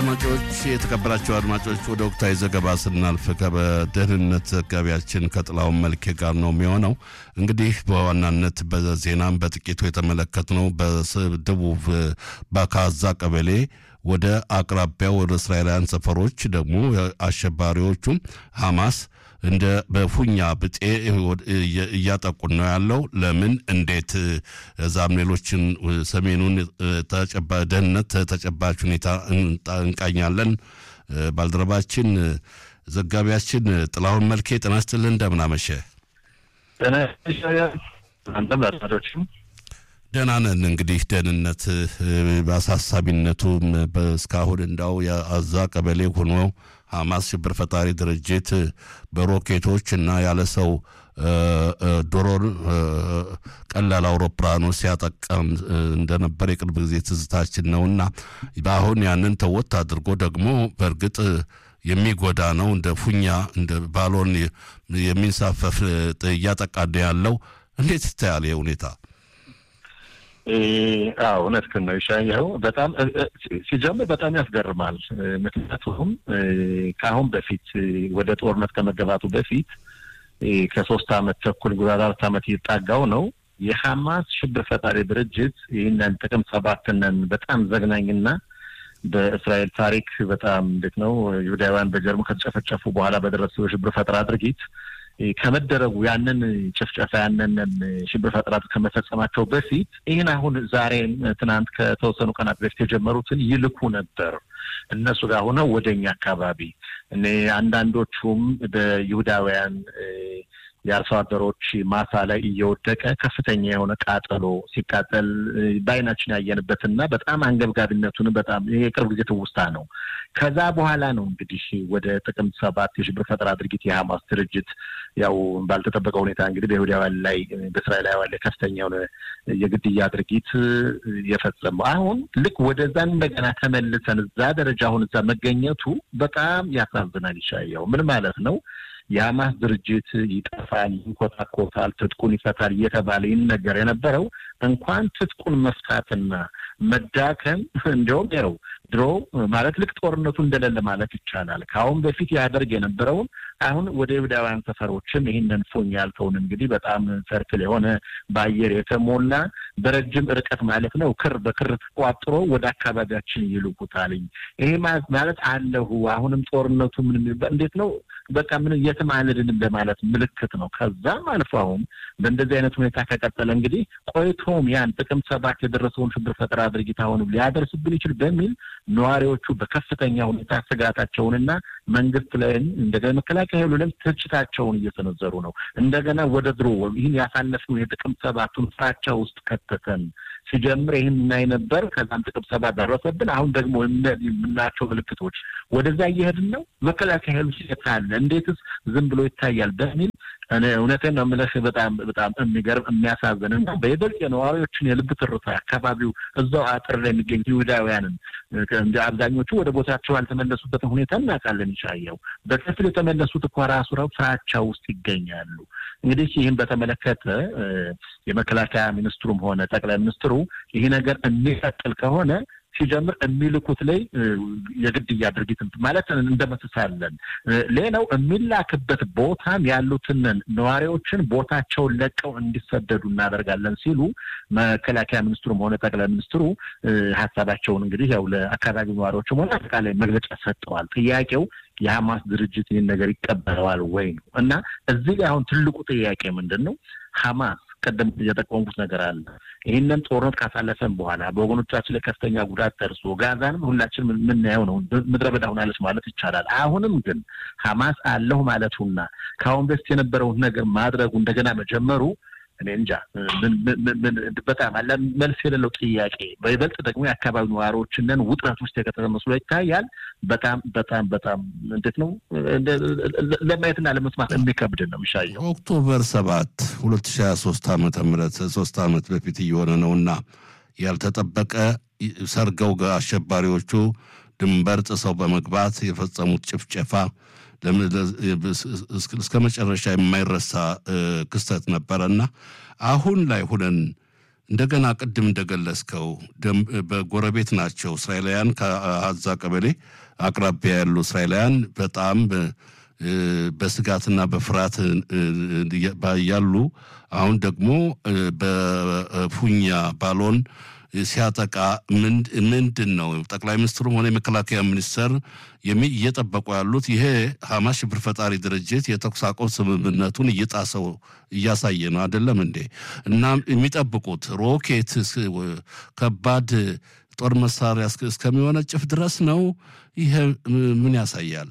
አድማጮች የተከበራቸው አድማጮች ወደ ወቅታዊ ዘገባ ስናልፍ በደህንነት ዘጋቢያችን ከጥላውን መልኬ ጋር ነው የሚሆነው። እንግዲህ በዋናነት በዜናም በጥቂቱ የተመለከትነው በደቡብ በካዛ ቀበሌ ወደ አቅራቢያው ወደ እስራኤላውያን ሰፈሮች ደግሞ አሸባሪዎቹም ሐማስ እንደ በፉኛ ብጤ እያጠቁን ነው ያለው። ለምን እንዴት እዛም ሌሎችን ሰሜኑን ደህንነት ተጨባጭ ሁኔታ እንቃኛለን። ባልደረባችን ዘጋቢያችን ጥላሁን መልኬ ጤና ይስጥልን፣ እንደምን አመሸ? ደህና ነን። እንግዲህ ደህንነት በአሳሳቢነቱም እስካሁን እንዳው የአዛ ቀበሌ ሆኖ ሐማስ ሽብር ፈጣሪ ድርጅት በሮኬቶች እና ያለ ሰው ድሮን ቀላል አውሮፕላኖች ሲያጠቃም እንደነበር የቅርብ ጊዜ ትዝታችን ነውና በአሁን ያንን ተወት አድርጎ ደግሞ በእርግጥ የሚጎዳ ነው እንደ ፉኛ እንደ ባሎን የሚንሳፈፍ እያጠቃ ያለው እንዴት ይታያል ይህ ሁኔታ? አዎ እውነትህን ነው ይሻየው። በጣም ሲጀምር በጣም ያስገርማል። ምክንያቱም ከአሁን በፊት ወደ ጦርነት ከመገባቱ በፊት ከሶስት አመት ተኩል ጉዳ አራት አመት እየጣጋው ነው የሐማስ ሽብር ፈጣሪ ድርጅት ይህንን ጥቅምት ሰባትንን በጣም ዘግናኝና በእስራኤል ታሪክ በጣም እንዴት ነው ይሁዳውያን በጀርሙ ከተጨፈጨፉ በኋላ በደረሰው የሽብር ፈጠራ ድርጊት ከመደረጉ ያንን ጭፍጨፋ ያንን ሽብር ፈጠራ ከመፈጸማቸው በፊት ይህን አሁን ዛሬም ትናንት ከተወሰኑ ቀናት በፊት የጀመሩትን ይልኩ ነበር እነሱ ጋር ሆነው ወደ እኛ አካባቢ እኔ አንዳንዶቹም በይሁዳውያን የአርሶ አደሮች ማሳ ላይ እየወደቀ ከፍተኛ የሆነ ቃጠሎ ሲቃጠል በአይናችን ያየንበትና በጣም አንገብጋቢነቱን በጣም የቅርብ ጊዜ ትውስታ ነው። ከዛ በኋላ ነው እንግዲህ ወደ ጥቅምት ሰባት የሽብር ፈጠራ ድርጊት የሐማስ ድርጅት ያው ባልተጠበቀ ሁኔታ እንግዲህ በይሁዳውያን ላይ በእስራኤላውያን ላይ ከፍተኛ የሆነ የግድያ ድርጊት የፈጸመው አሁን ልክ ወደዛ እንደገና ተመልሰን እዛ ደረጃ አሁን እዛ መገኘቱ በጣም ያሳዝናል። ይሻየው ምን ማለት ነው? የሐማስ ድርጅት ይጠፋል፣ ይንኮታኮታል፣ ትጥቁን ይፈታል እየተባለ ይነገር የነበረው እንኳን ትጥቁን መፍታትና መዳከም እንዲያውም ያው ድሮ ማለት ልክ ጦርነቱ እንደሌለ ማለት ይቻላል። ከአሁን በፊት ያደርግ የነበረውን አሁን ወደ ይሁዳውያን ሰፈሮችም ይህንን ፎኝ ያልከውን እንግዲህ በጣም ሰርክል የሆነ በአየር የተሞላ በረጅም ርቀት ማለት ነው ክር በክር ተቋጥሮ ወደ አካባቢያችን ይልኩታልኝ። ይሄ ማለት አለሁ አሁንም ጦርነቱ ምን እንዴት ነው በቃ ምን የትም አልድንም ለማለት ምልክት ነው። ከዛም አልፎ አሁን በእንደዚህ አይነት ሁኔታ ከቀጠለ እንግዲህ ቆይቶም ያን ጥቅምት ሰባት የደረሰውን ሽብር ፈጠራ ድርጊት አሁንም ሊያደርስብን ይችል በሚል ነዋሪዎቹ በከፍተኛ ሁኔታ ስጋታቸውንና መንግስት ላይም እንደገና መከላከያ ኃይሉንም ትችታቸውን እየሰነዘሩ ነው። እንደገና ወደ ድሮ ይህን ያሳለፍነው የጥቅምት ሰባቱን ፍራቻ ውስጥ ከተተን ሲጀምር ይህን እናይ ነበር። ከዛም ጥቅምት ሰባት ደረሰብን። አሁን ደግሞ የምናያቸው ምልክቶች ወደዛ እየሄድን ነው። መከላከያ ኃይሉ ሲት አለ እንዴትስ ዝም ብሎ ይታያል በሚል እኔ እውነቴን ነው የምልህ በጣም በጣም የሚገርም የሚያሳዝን እና በይበልጥ የነዋሪዎችን የልብ ትርታ አካባቢው እዛው አጥር ላይ የሚገኙ ይሁዳውያንን እንደ አብዛኞቹ ወደ ቦታቸው ያልተመለሱበትን ሁኔታ እናውቃለን። ይሻየው በከፊል የተመለሱት እኮ ራሱ ረብ ፍራቻ ውስጥ ይገኛሉ። እንግዲህ ይህን በተመለከተ የመከላከያ ሚኒስትሩም ሆነ ጠቅላይ ሚኒስትሩ ይህ ነገር የሚቀጥል ከሆነ ሲጀምር የሚልኩት ላይ የግድያ ድርጊት ማለት እንደመስሳለን። ሌላው የሚላክበት ቦታም ያሉትን ነዋሪዎችን ቦታቸውን ለቀው እንዲሰደዱ እናደርጋለን ሲሉ መከላከያ ሚኒስትሩም ሆነ ጠቅላይ ሚኒስትሩ ሀሳባቸውን እንግዲህ ያው ለአካባቢው ነዋሪዎችም ሆነ አጠቃላይ መግለጫ ሰጥተዋል። ጥያቄው የሐማስ ድርጅት ይህን ነገር ይቀበለዋል ወይ ነው እና እዚህ ላይ አሁን ትልቁ ጥያቄ ምንድን ነው? ሐማስ ቀደም የጠቆምኩት ነገር አለ። ይህንን ጦርነት ካሳለፈን በኋላ በወገኖቻችን ላይ ከፍተኛ ጉዳት ደርሶ ጋዛንም ሁላችን የምናየው ነው፣ ምድረ በዳ ሆናለች ማለት ይቻላል። አሁንም ግን ሐማስ አለሁ ማለቱና ከአሁን በፊት የነበረውን ነገር ማድረጉ እንደገና መጀመሩ እኔ እንጃ በጣም አለ መልስ የሌለው ጥያቄ። በይበልጥ ደግሞ የአካባቢ ነዋሪዎችንን ውጥረት ውስጥ የከተተ መስሎ ይታያል። በጣም በጣም በጣም እንዴት ነው ለማየትና ለመስማት የሚከብድ ነው የሚሻየው። ኦክቶበር ሰባት ሁለት ሺ ሀያ ሶስት ዓመተ ምህረት ሶስት ዓመት በፊት እየሆነ ነውና ያልተጠበቀ ሰርገው አሸባሪዎቹ ድንበር ጥሰው በመግባት የፈጸሙት ጭፍጨፋ እስከ መጨረሻ የማይረሳ ክስተት ነበረና አሁን ላይ ሁነን እንደገና ቅድም እንደገለጽከው በጎረቤት ናቸው እስራኤላውያን ከአዛ ቀበሌ አቅራቢያ ያሉ እስራኤላውያን በጣም በስጋትና በፍርሃት ያሉ አሁን ደግሞ በፉኛ ባሎን ሲያጠቃ ምንድን ነው ጠቅላይ ሚኒስትሩም ሆነ የመከላከያ ሚኒስተር እየጠበቁ ያሉት ይሄ ሐማስ ሽብር ፈጣሪ ድርጅት የተኩስ አቁም ስምምነቱን እየጣሰው እያሳየ ነው አይደለም እንዴ? እና የሚጠብቁት ሮኬት ከባድ ጦር መሳሪያ እስከሚወነጭፍ ድረስ ነው። ይሄ ምን ያሳያል?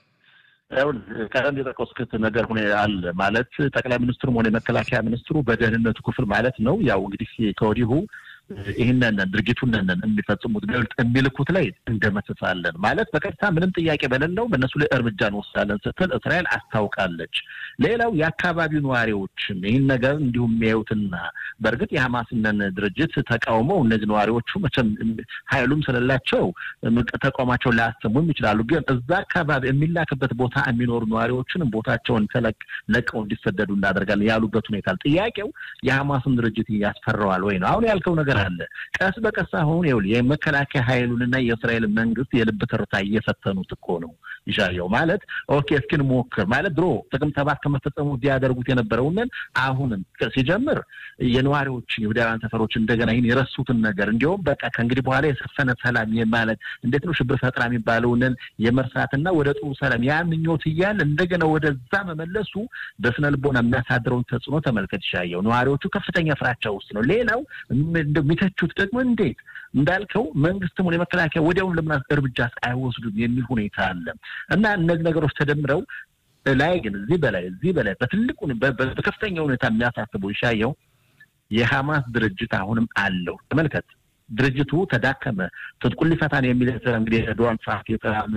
ቀደም የጠቀስኩት ነገር ሁኔ አለ ማለት ጠቅላይ ሚኒስትሩም ሆነ የመከላከያ ሚኒስትሩ በደህንነቱ ክፍል ማለት ነው ያው እንግዲህ ከወዲሁ ይህንን ድርጊቱንን የሚፈጽሙት ገልጥ የሚልኩት ላይ እንደመስሳለን ማለት በቀጥታ ምንም ጥያቄ በሌለው በእነሱ ላይ እርምጃ እንወስዳለን ስትል እስራኤል አስታውቃለች። ሌላው የአካባቢው ነዋሪዎችም ይህን ነገር እንዲሁም የሚያዩትና በእርግጥ የሐማስንን ድርጅት ተቃውመው እነዚህ ነዋሪዎቹ መቼም ኃይሉም ስለሌላቸው ተቃውሟቸውን ላያሰሙም ይችላሉ። ግን እዛ አካባቢ የሚላክበት ቦታ የሚኖሩ ነዋሪዎችን ቦታቸውን ለቀው እንዲሰደዱ እናደርጋለን ያሉበት ሁኔታ ጥያቄው የሐማስን ድርጅት ያስፈራዋል ወይ ነው። አሁን ያልከው ነገር አለ። ቀስ በቀስ አሁን ይኸውልህ የመከላከያ ኃይሉንና የእስራኤል መንግስት የልብ ትርታ እየፈተኑት እኮ ነው። ይሻየው ማለት ኦኬ እስኪን ሞክር ማለት ድሮ ጥቅምት ሰባት ከመፈጸሙ እንዲያደርጉት የነበረውንን አሁንም ሲጀምር የነዋሪዎችን የሁዳውያን ሰፈሮች እንደገና ይህን የረሱትን ነገር እንዲሁም በቃ ከእንግዲህ በኋላ የሰፈነ ሰላም ማለት እንዴት ነው ሽብር ፈጠራ የሚባለውንን የመርሳትና ወደ ጥሩ ሰላም ያ ምኞት እያለ እንደገና ወደዛ መመለሱ በስነ ልቦና የሚያሳድረውን ተጽዕኖ ተመልከት። ይሻየው ነዋሪዎቹ ከፍተኛ ፍራቻ ውስጥ ነው። ሌላው የሚተቹት ደግሞ እንዴት እንዳልከው መንግስትም ሆነ የመከላከያ ወዲያውኑ ለምን እርምጃ አይወስዱም የሚል ሁኔታ አለ እና እነዚህ ነገሮች ተደምረው ላይ ግን እዚህ በላይ እዚህ በላይ በትልቁ በከፍተኛ ሁኔታ የሚያሳስበው ይሻየው የሐማስ ድርጅት አሁንም አለው። ተመልከት ድርጅቱ ተዳከመ፣ ትጥቁን ሊፈታን የሚል እንግዲህ ዶናልድ ትራምፕ የሰላም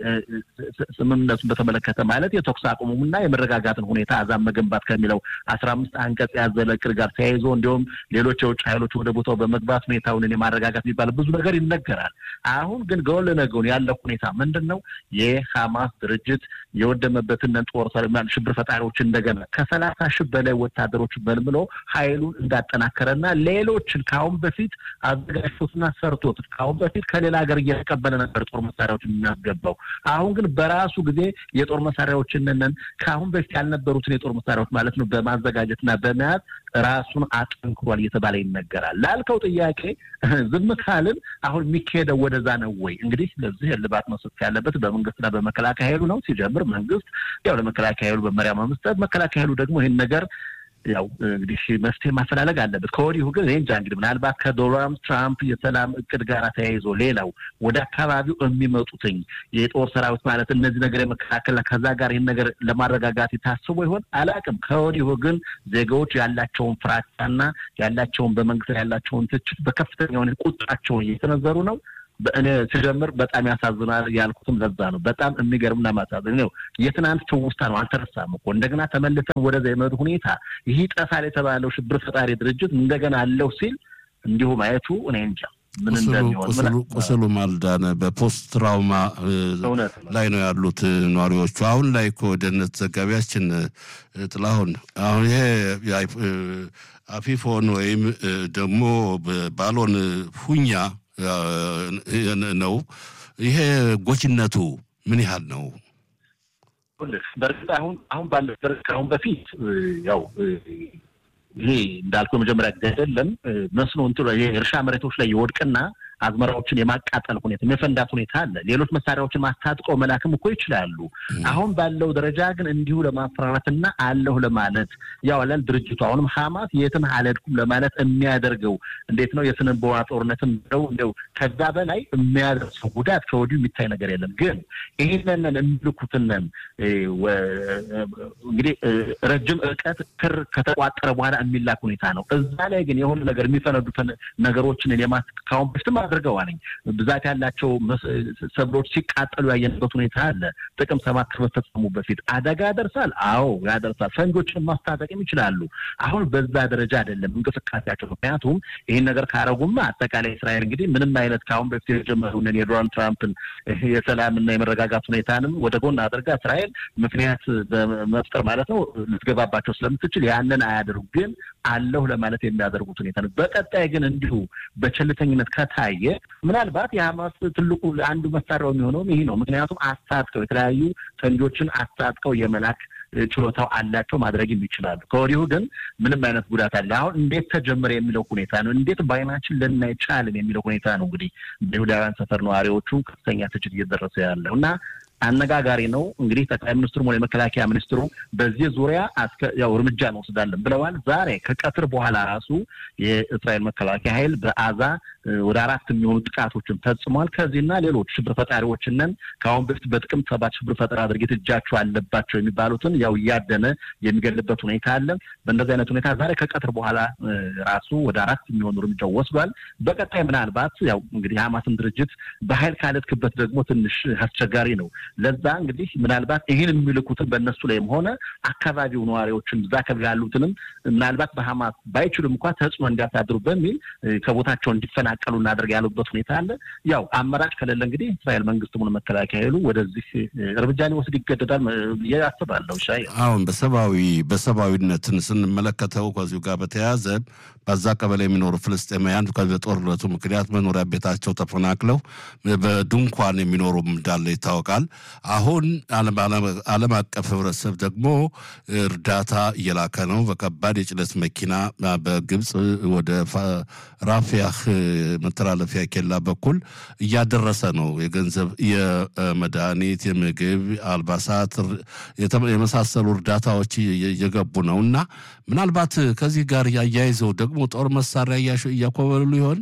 ስምምነቱን በተመለከተ ማለት የተኩስ አቁሙና የመረጋጋትን ሁኔታ አዛም መገንባት ከሚለው አስራ አምስት አንቀጽ ያዘለ እቅድ ጋር ተያይዞ እንዲሁም ሌሎች የውጭ ኃይሎች ወደ ቦታው በመግባት ሁኔታውን የማረጋጋት የሚባል ብዙ ነገር ይነገራል። አሁን ግን ጎን ለጎን ያለው ሁኔታ ምንድን ነው? የሐማስ ድርጅት የወደመበትን ጦር ሽብር ፈጣሪዎች እንደገና ከሰላሳ ሺህ በላይ ወታደሮች መልምሎ ኃይሉን እንዳጠናከረና ሌሎችን ከአሁን በፊት አዘጋጅቶትና ሰርቶት ከአሁን በፊት ከሌላ ሀገር እየተቀበለ ነበር ጦር መሳሪያዎችን የሚያስገባው። አሁን ግን በራሱ ጊዜ የጦር መሳሪያዎችንን ከአሁን በፊት ያልነበሩትን የጦር መሳሪያዎች ማለት ነው በማዘጋጀትና በመያዝ ራሱን አጠንክሯል እየተባለ ይነገራል። ላልከው ጥያቄ ዝም ካልን አሁን የሚካሄደው ወደዛ ነው ወይ? እንግዲህ ለዚህ እልባት መስጠት ያለበት በመንግስትና በመከላከያ ኃይሉ ነው። ሲጀምር መንግስት ያው ለመከላከያ ኃይሉ መመሪያ በመስጠት መከላከያ ኃይሉ ደግሞ ይህን ነገር ያው እንግዲህ መፍትሄ ማፈላለግ አለበት። ከወዲሁ ግን እንጃ እንግዲህ ምናልባት ከዶናልድ ትራምፕ የሰላም እቅድ ጋር ተያይዞ ሌላው ወደ አካባቢው የሚመጡትኝ የጦር ሰራዊት ማለት እነዚህ ነገር የመከላከልና ከዛ ጋር ይህን ነገር ለማረጋጋት የታስቦ ይሆን አላውቅም። ከወዲሁ ግን ዜጋዎች ያላቸውን ፍራቻና ያላቸውን በመንግስት ላይ ያላቸውን ትችት በከፍተኛ ሁኔታ ቁጣቸውን እየተነዘሩ ነው። በእኔ ሲጀምር በጣም ያሳዝናል ያልኩትም ለዛ ነው። በጣም የሚገርምና ማሳዝን ነው። የትናንት ትውስታ ነው፣ አልተረሳም እኮ እንደገና ተመልሰን ወደዛ የመዱ ሁኔታ ይህ ጠፋል የተባለው ሽብር ፈጣሪ ድርጅት እንደገና አለው ሲል እንዲሁ ማየቱ እኔ እንጃ ምን እንደሚሆን ቁስሉ ማልዳነ በፖስት ትራውማ ላይ ነው ያሉት ነዋሪዎቹ። አሁን ላይ እኮ ደህንነት ዘጋቢያችን ጥላሁን አሁን ይሄ አፊፎን ወይም ደግሞ ባሎን ፉኛ ነው። ይሄ ጎጂነቱ ምን ያህል ነው? በእርግጥ አሁን አሁን ባለ ከአሁን በፊት ያው ይሄ እንዳልኩ የመጀመሪያ ጊዜ አይደለም። መስኖ እንትኑ የእርሻ መሬቶች ላይ የወድቅና አዝመራዎችን የማቃጠል ሁኔታ የመፈንዳት ሁኔታ አለ። ሌሎች መሳሪያዎችን ማስታጥቀው መላክም እኮ ይችላሉ። አሁን ባለው ደረጃ ግን እንዲሁ ለማፈራራትና አለሁ ለማለት ያው አላል ድርጅቱ አሁንም ሀማስ የትም አልሄድኩም ለማለት የሚያደርገው እንዴት ነው የስነ ልቦና ጦርነትም ነው እንደው ከዛ በላይ የሚያደርሰው ጉዳት ከወዲሁ የሚታይ ነገር የለም። ግን ይህንን የሚልኩትንን እንግዲህ ረጅም ርቀት ክር ከተቋጠረ በኋላ የሚላክ ሁኔታ ነው። እዛ ላይ ግን የሆነ ነገር የሚፈነዱትን ነገሮችን የማስ ካሁን በፊትም አድርገዋል። ብዛት ያላቸው ሰብሎች ሲቃጠሉ ያየንበት ሁኔታ አለ። ጥቅም ሰባት ከመፈጸሙ በፊት አደጋ ያደርሳል። አዎ ያደርሳል። ፈንጆችን ማስታጠቅም ይችላሉ። አሁን በዛ ደረጃ አይደለም እንቅስቃሴያቸው። ምክንያቱም ይህን ነገር ካረጉማ አጠቃላይ እስራኤል እንግዲህ ምንም አይነት ከአሁን በፊት የጀመሩንን የዶናልድ ትራምፕን የሰላምና የመረጋጋት ሁኔታንም ወደ ጎን አድርጋ እስራኤል ምክንያት በመፍጠር ማለት ነው ልትገባባቸው ስለምትችል ያንን አያደርጉ ግን አለሁ ለማለት የሚያደርጉት ሁኔታ ነው። በቀጣይ ግን እንዲሁ በቸልተኝነት ከታየ ምናልባት የሀማስ ትልቁ አንዱ መሳሪያው የሚሆነውም ይህ ነው። ምክንያቱም አስታጥቀው የተለያዩ ፈንጆችን አስታጥቀው የመላክ ችሎታው አላቸው፣ ማድረግም ይችላሉ። ከወዲሁ ግን ምንም አይነት ጉዳት አለ። አሁን እንዴት ተጀመረ የሚለው ሁኔታ ነው። እንዴት በአይናችን ልናይ ቻልን የሚለው ሁኔታ ነው። እንግዲህ በይሁዳውያን ሰፈር ነዋሪዎቹ ከፍተኛ ትችት እየደረሰ ያለው እና አነጋጋሪ ነው። እንግዲህ ጠቅላይ ሚኒስትሩ ሆነ የመከላከያ ሚኒስትሩ በዚህ ዙሪያ ያው እርምጃ እንወስዳለን ብለዋል። ዛሬ ከቀትር በኋላ ራሱ የእስራኤል መከላከያ ኃይል በአዛ ወደ አራት የሚሆኑ ጥቃቶችን ፈጽሟል። ከዚህና ሌሎች ሽብር ፈጣሪዎችንን ከአሁን በፊት በጥቅምት ሰባት ሽብር ፈጠራ ድርጊት እጃቸው አለባቸው የሚባሉትን ያው እያደነ የሚገልበት ሁኔታ አለ። በእንደዚህ አይነት ሁኔታ ዛሬ ከቀትር በኋላ ራሱ ወደ አራት የሚሆኑ እርምጃው ወስዷል። በቀጣይ ምናልባት ያው እንግዲህ የሀማስን ድርጅት በኃይል ካለትክበት ደግሞ ትንሽ አስቸጋሪ ነው። ለዛ እንግዲህ ምናልባት ይህን የሚልኩትን በእነሱ ላይም ሆነ አካባቢው ነዋሪዎችን እዛ አካባቢ ያሉትንም ምናልባት በሀማስ ባይችሉም እንኳ ተጽዕኖ እንዲያሳድሩ በሚል ከቦታቸው እንዲፈናቀሉ እናደርግ ያሉበት ሁኔታ አለ። ያው አማራጭ ከሌለ እንግዲህ እስራኤል መንግስትም ሆነ መከላከያ ኃይሉ ወደዚህ እርምጃ ሊወስድ ይገደዳል ብዬ አስባለሁ። ሻይ አሁን በሰብአዊ በሰብአዊነትን ስንመለከተው ከዚሁ ጋር በተያያዘ በዛ ቀበሌ የሚኖሩ ፍልስጤማውያን በጦርነቱ ምክንያት መኖሪያ ቤታቸው ተፈናቅለው በድንኳን የሚኖሩ እንዳለ ይታወቃል። አሁን ዓለም አቀፍ ህብረተሰብ ደግሞ እርዳታ እየላከ ነው። በከባድ የጭነት መኪና በግብፅ ወደ ራፊያህ መተላለፊያ ኬላ በኩል እያደረሰ ነው። የገንዘብ፣ የመድኃኒት፣ የምግብ፣ አልባሳት የመሳሰሉ እርዳታዎች እየገቡ ነው እና ምናልባት ከዚህ ጋር ያያይዘው ደግሞ ጦር መሳሪያ እያኮበሉ ይሆን?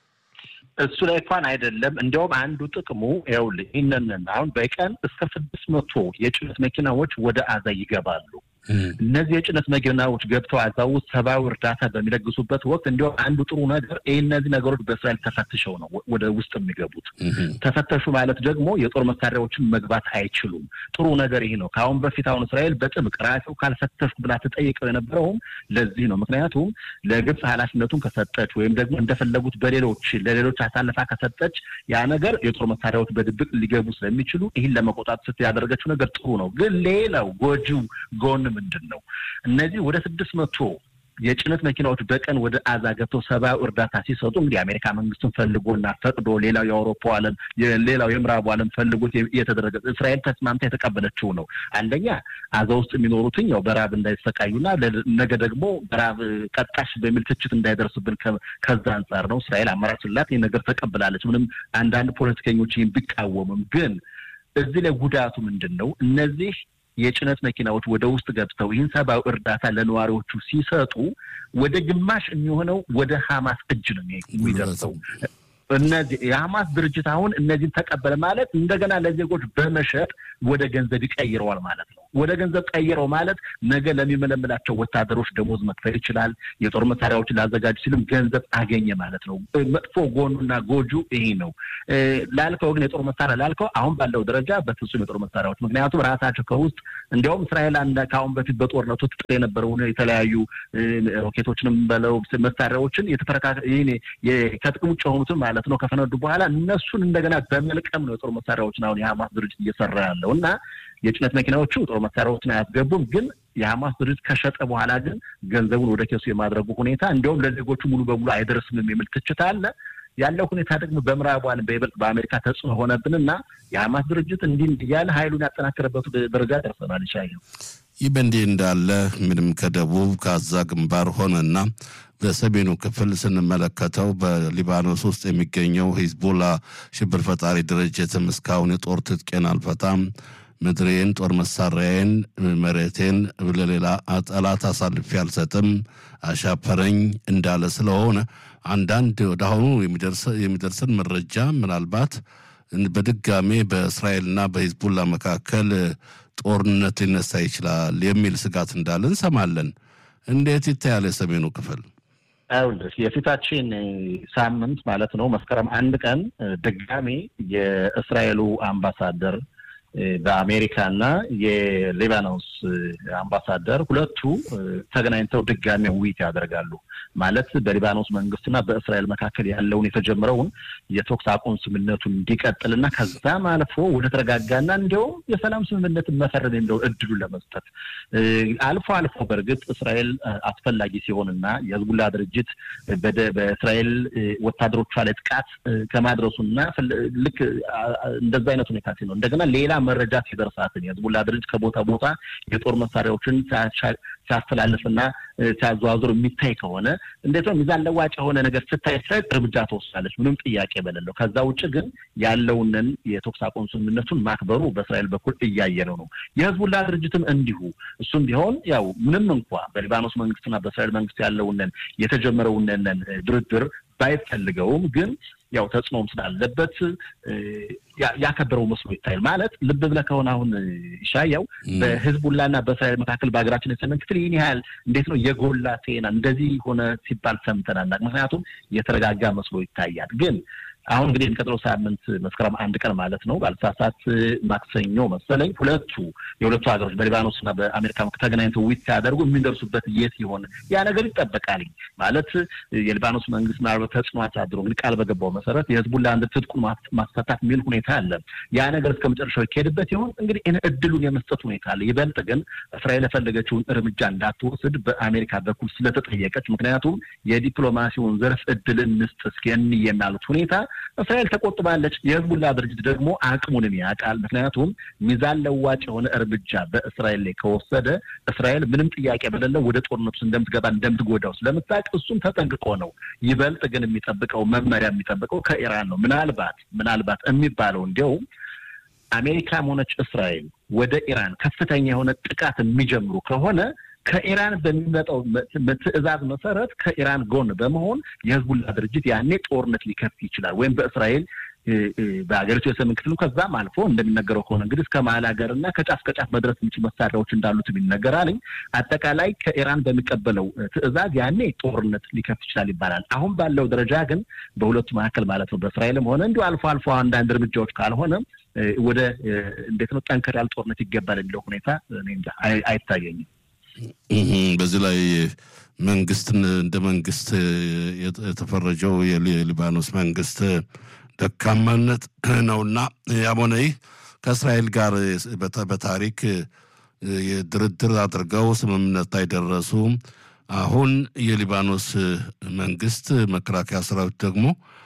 እሱ ላይ እንኳን አይደለም። እንዲያውም አንዱ ጥቅሙ ይኸውልህ ይህንን አሁን በቀን እስከ ስድስት መቶ የጭነት መኪናዎች ወደ አዛ ይገባሉ። እነዚህ የጭነት መኪናዎች ገብተው አዛ ውስጥ ሰብአዊ እርዳታ በሚለግሱበት ወቅት እንዲሁም አንዱ ጥሩ ነገር ይህ እነዚህ ነገሮች በእስራኤል ተፈትሸው ነው ወደ ውስጥ የሚገቡት። ተፈተሹ ማለት ደግሞ የጦር መሳሪያዎችን መግባት አይችሉም። ጥሩ ነገር ይህ ነው። ከአሁን በፊት አሁን እስራኤል በጥብቅ ራሴው ካልፈተሽኩ ብላ ተጠይቀው የነበረውም ለዚህ ነው። ምክንያቱም ለግብፅ ኃላፊነቱን ከሰጠች ወይም ደግሞ እንደፈለጉት በሌሎች ለሌሎች አሳልፋ ከሰጠች ያ ነገር የጦር መሳሪያዎች በድብቅ ሊገቡ ስለሚችሉ ይህን ለመቆጣት ስት ያደረገችው ነገር ጥሩ ነው። ግን ሌላው ጎጂው ጎን ምንድን ነው? እነዚህ ወደ ስድስት መቶ የጭነት መኪናዎች በቀን ወደ አዛ ገብተው ሰብአዊ እርዳታ ሲሰጡ እንግዲህ የአሜሪካ መንግስትን ፈልጎና ፈቅዶ ሌላው የአውሮፓ ዓለም ሌላው የምዕራቡ ዓለም ፈልጎት የተደረገ እስራኤል ተስማምታ የተቀበለችው ነው። አንደኛ አዛ ውስጥ የሚኖሩትኝ ያው በራብ እንዳይሰቃዩና ነገ ደግሞ በራብ ቀጣሽ በሚል ትችት እንዳይደርስብን ከዛ አንጻር ነው እስራኤል አማራጭ ስላት ይህ ነገር ተቀብላለች። ምንም አንዳንድ ፖለቲከኞች ይህን ቢቃወምም ግን እዚህ ላይ ጉዳቱ ምንድን ነው? እነዚህ የጭነት መኪናዎች ወደ ውስጥ ገብተው ይህን ሰብአዊ እርዳታ ለነዋሪዎቹ ሲሰጡ ወደ ግማሽ የሚሆነው ወደ ሀማስ እጅ ነው የሚደርሰው። እነዚህ የሀማስ ድርጅት አሁን እነዚህን ተቀበለ ማለት እንደገና ለዜጎች በመሸጥ ወደ ገንዘብ ይቀይረዋል ማለት ነው። ወደ ገንዘብ ቀይረው ማለት ነገ ለሚመለምላቸው ወታደሮች ደሞዝ መክፈል ይችላል። የጦር መሳሪያዎችን ላዘጋጁ ሲልም ገንዘብ አገኘ ማለት ነው። መጥፎ ጎኑና ጎጁ ይሄ ነው። ላልከው ግን የጦር መሳሪያ ላልከው አሁን ባለው ደረጃ በፍጹም የጦር መሳሪያዎች ምክንያቱም ራሳቸው ከውስጥ እንዲያውም እስራኤል ከአሁን በፊት በጦርነቱ ትጥቅ የነበረውን የተለያዩ ሮኬቶችንም በለው መሳሪያዎችን ከጥቅም ውጭ የሆኑትን ማለት ነው ከፈነዱ በኋላ እነሱን እንደገና በመልቀም ነው የጦር መሳሪያዎችን አሁን የሀማስ ድርጅት እየሰራ ያለው እና የጭነት መኪናዎቹ ጦር መሳሪያዎችን አያስገቡም ግን የሀማስ ድርጅት ከሸጠ በኋላ ግን ገንዘቡን ወደ ኬሱ የማድረጉ ሁኔታ እንዲሁም ለዜጎቹ ሙሉ በሙሉ አይደርስም የሚል ትችት አለ። ያለው ሁኔታ ደግሞ በምዕራቡ ዓለም በይበልጥ በአሜሪካ ተጽዕኖ ሆነብንና የሀማስ ድርጅት እንዲህ እያለ ኃይሉን ያጠናከረበት ደረጃ ደርሰናል። ይሻየው ይህ በእንዲህ እንዳለ ምንም ከደቡብ ከአዛ ግንባር ሆነና በሰሜኑ ክፍል ስንመለከተው በሊባኖስ ውስጥ የሚገኘው ሂዝቦላ ሽብር ፈጣሪ ድርጅትም እስካሁን የጦር ትጥቄን አልፈታም፣ ምድሬን፣ ጦር መሳሪያዬን፣ መሬቴን ለሌላ ጠላት አሳልፌ አልሰጥም፣ አሻፈረኝ እንዳለ ስለሆነ አንዳንድ ወደ አሁኑ የሚደርሰን መረጃ ምናልባት በድጋሜ በእስራኤልና በሂዝቡላ መካከል ጦርነት ሊነሳ ይችላል የሚል ስጋት እንዳለ እንሰማለን። እንዴት ይታያል የሰሜኑ ክፍል? ይኸውልህ የፊታችን ሳምንት ማለት ነው መስከረም አንድ ቀን ድጋሜ የእስራኤሉ አምባሳደር በአሜሪካና የሊባኖስ አምባሳደር ሁለቱ ተገናኝተው ድጋሜ ውይይት ያደርጋሉ። ማለት በሊባኖስ መንግስትና በእስራኤል መካከል ያለውን የተጀመረውን የተኩስ አቁም ስምምነቱን እንዲቀጥልና ከዛም አልፎ ወደ ተረጋጋና እንዲያውም የሰላም ስምምነትን መፈረም የሚለውን እድሉ ለመስጠት አልፎ አልፎ በእርግጥ እስራኤል አስፈላጊ ሲሆንና የህዝቡላ ድርጅት በእስራኤል ወታደሮቿ ላይ ጥቃት ከማድረሱና ልክ እንደዛ አይነት ሁኔታ ሲሆን እንደገና ሌላ መረጃ ሲደርሳትን የህዝቡላ ድርጅት ከቦታ ቦታ የጦር መሳሪያዎችን ሲያስተላልፍና ሲያዘዋዙር የሚታይ ከሆነ እንዴት ነው ሚዛን ለዋጭ የሆነ ነገር ስታይ እስራኤል እርምጃ ትወስዳለች፣ ምንም ጥያቄ በሌለው። ከዛ ውጭ ግን ያለውንን የተኩስ አቁም ስምምነቱን ማክበሩ በእስራኤል በኩል እያየነው ነው። የህዝቡላ ድርጅትም እንዲሁ እሱም ቢሆን ያው ምንም እንኳ በሊባኖስ መንግስትና በእስራኤል መንግስት ያለውንን የተጀመረውንን ድርድር ባይፈልገውም ግን ያው ተጽዕኖም ስላለበት ያከበረው መስሎ ይታያል። ማለት ልብ ብለህ ከሆነ አሁን ይሻያው በህዝቡላና በእስራኤል መካከል በሀገራችን የሰሜን ክፍል ይህን ያህል እንዴት ነው የጎላ ዜና እንደዚህ ሆነ ሲባል ሰምተናል። ምክንያቱም የተረጋጋ መስሎ ይታያል ግን አሁን እንግዲህ የሚቀጥለው ሳምንት መስከረም አንድ ቀን ማለት ነው ባልሳሳት ማክሰኞ መሰለኝ ሁለቱ የሁለቱ ሀገሮች በሊባኖስ እና በአሜሪካ ተገናኝተው ውይይት ሲያደርጉ የሚደርሱበት የት ይሆን ያ ነገር ይጠበቃል። ማለት የሊባኖስ መንግስት ምናልባት ተጽዕኖ አሳድሮ እንግዲህ ቃል በገባው መሰረት የህዝቡን ለአንድ ትጥቁን ማስፈታት የሚል ሁኔታ አለ። ያ ነገር እስከ መጨረሻው ይካሄድበት ይሆን እንግዲህ እድሉን የመስጠት ሁኔታ አለ። ይበልጥ ግን እስራኤል የፈለገችውን እርምጃ እንዳትወስድ በአሜሪካ በኩል ስለተጠየቀች፣ ምክንያቱም የዲፕሎማሲውን ዘርፍ እድልን ንስጥ እስኪ የሚያሉት ሁኔታ እስራኤል ተቆጥባለች። የህዝቡላ ድርጅት ደግሞ አቅሙንም ያውቃል። ምክንያቱም ሚዛን ለዋጭ የሆነ እርምጃ በእስራኤል ላይ ከወሰደ እስራኤል ምንም ጥያቄ በሌለው ወደ ጦርነቱ እንደምትገባ እንደምትጎዳው ስለምታውቅ እሱም ተጠንቅቆ ነው። ይበልጥ ግን የሚጠብቀው መመሪያ የሚጠብቀው ከኢራን ነው። ምናልባት ምናልባት የሚባለው እንዲያውም አሜሪካም ሆነች እስራኤል ወደ ኢራን ከፍተኛ የሆነ ጥቃት የሚጀምሩ ከሆነ ከኢራን በሚመጣው ትዕዛዝ መሰረት ከኢራን ጎን በመሆን የህዝቡላ ድርጅት ያኔ ጦርነት ሊከፍት ይችላል። ወይም በእስራኤል በሀገሪቱ የሰሜን ክፍል ከዛም አልፎ እንደሚነገረው ከሆነ እንግዲህ እስከ መሀል ሀገር እና ከጫፍ ከጫፍ መድረስ የሚችል መሳሪያዎች እንዳሉት ይነገራል። አጠቃላይ ከኢራን በሚቀበለው ትዕዛዝ ያኔ ጦርነት ሊከፍት ይችላል ይባላል። አሁን ባለው ደረጃ ግን በሁለቱ መካከል ማለት ነው በእስራኤልም ሆነ እንዲሁ አልፎ አልፎ አንዳንድ እርምጃዎች ካልሆነ ወደ እንዴት ነው ጠንከር ያለ ጦርነት ይገባል የሚለው ሁኔታ አይታየኝም። በዚህ ላይ መንግስትን እንደ መንግስት የተፈረጀው የሊባኖስ መንግስት ደካማነት ነውና ያም ሆነ ይህ ከእስራኤል ጋር በታሪክ ድርድር አድርገው ስምምነት ላይ ደረሱ። አሁን የሊባኖስ መንግስት መከላከያ ሰራዊት ደግሞ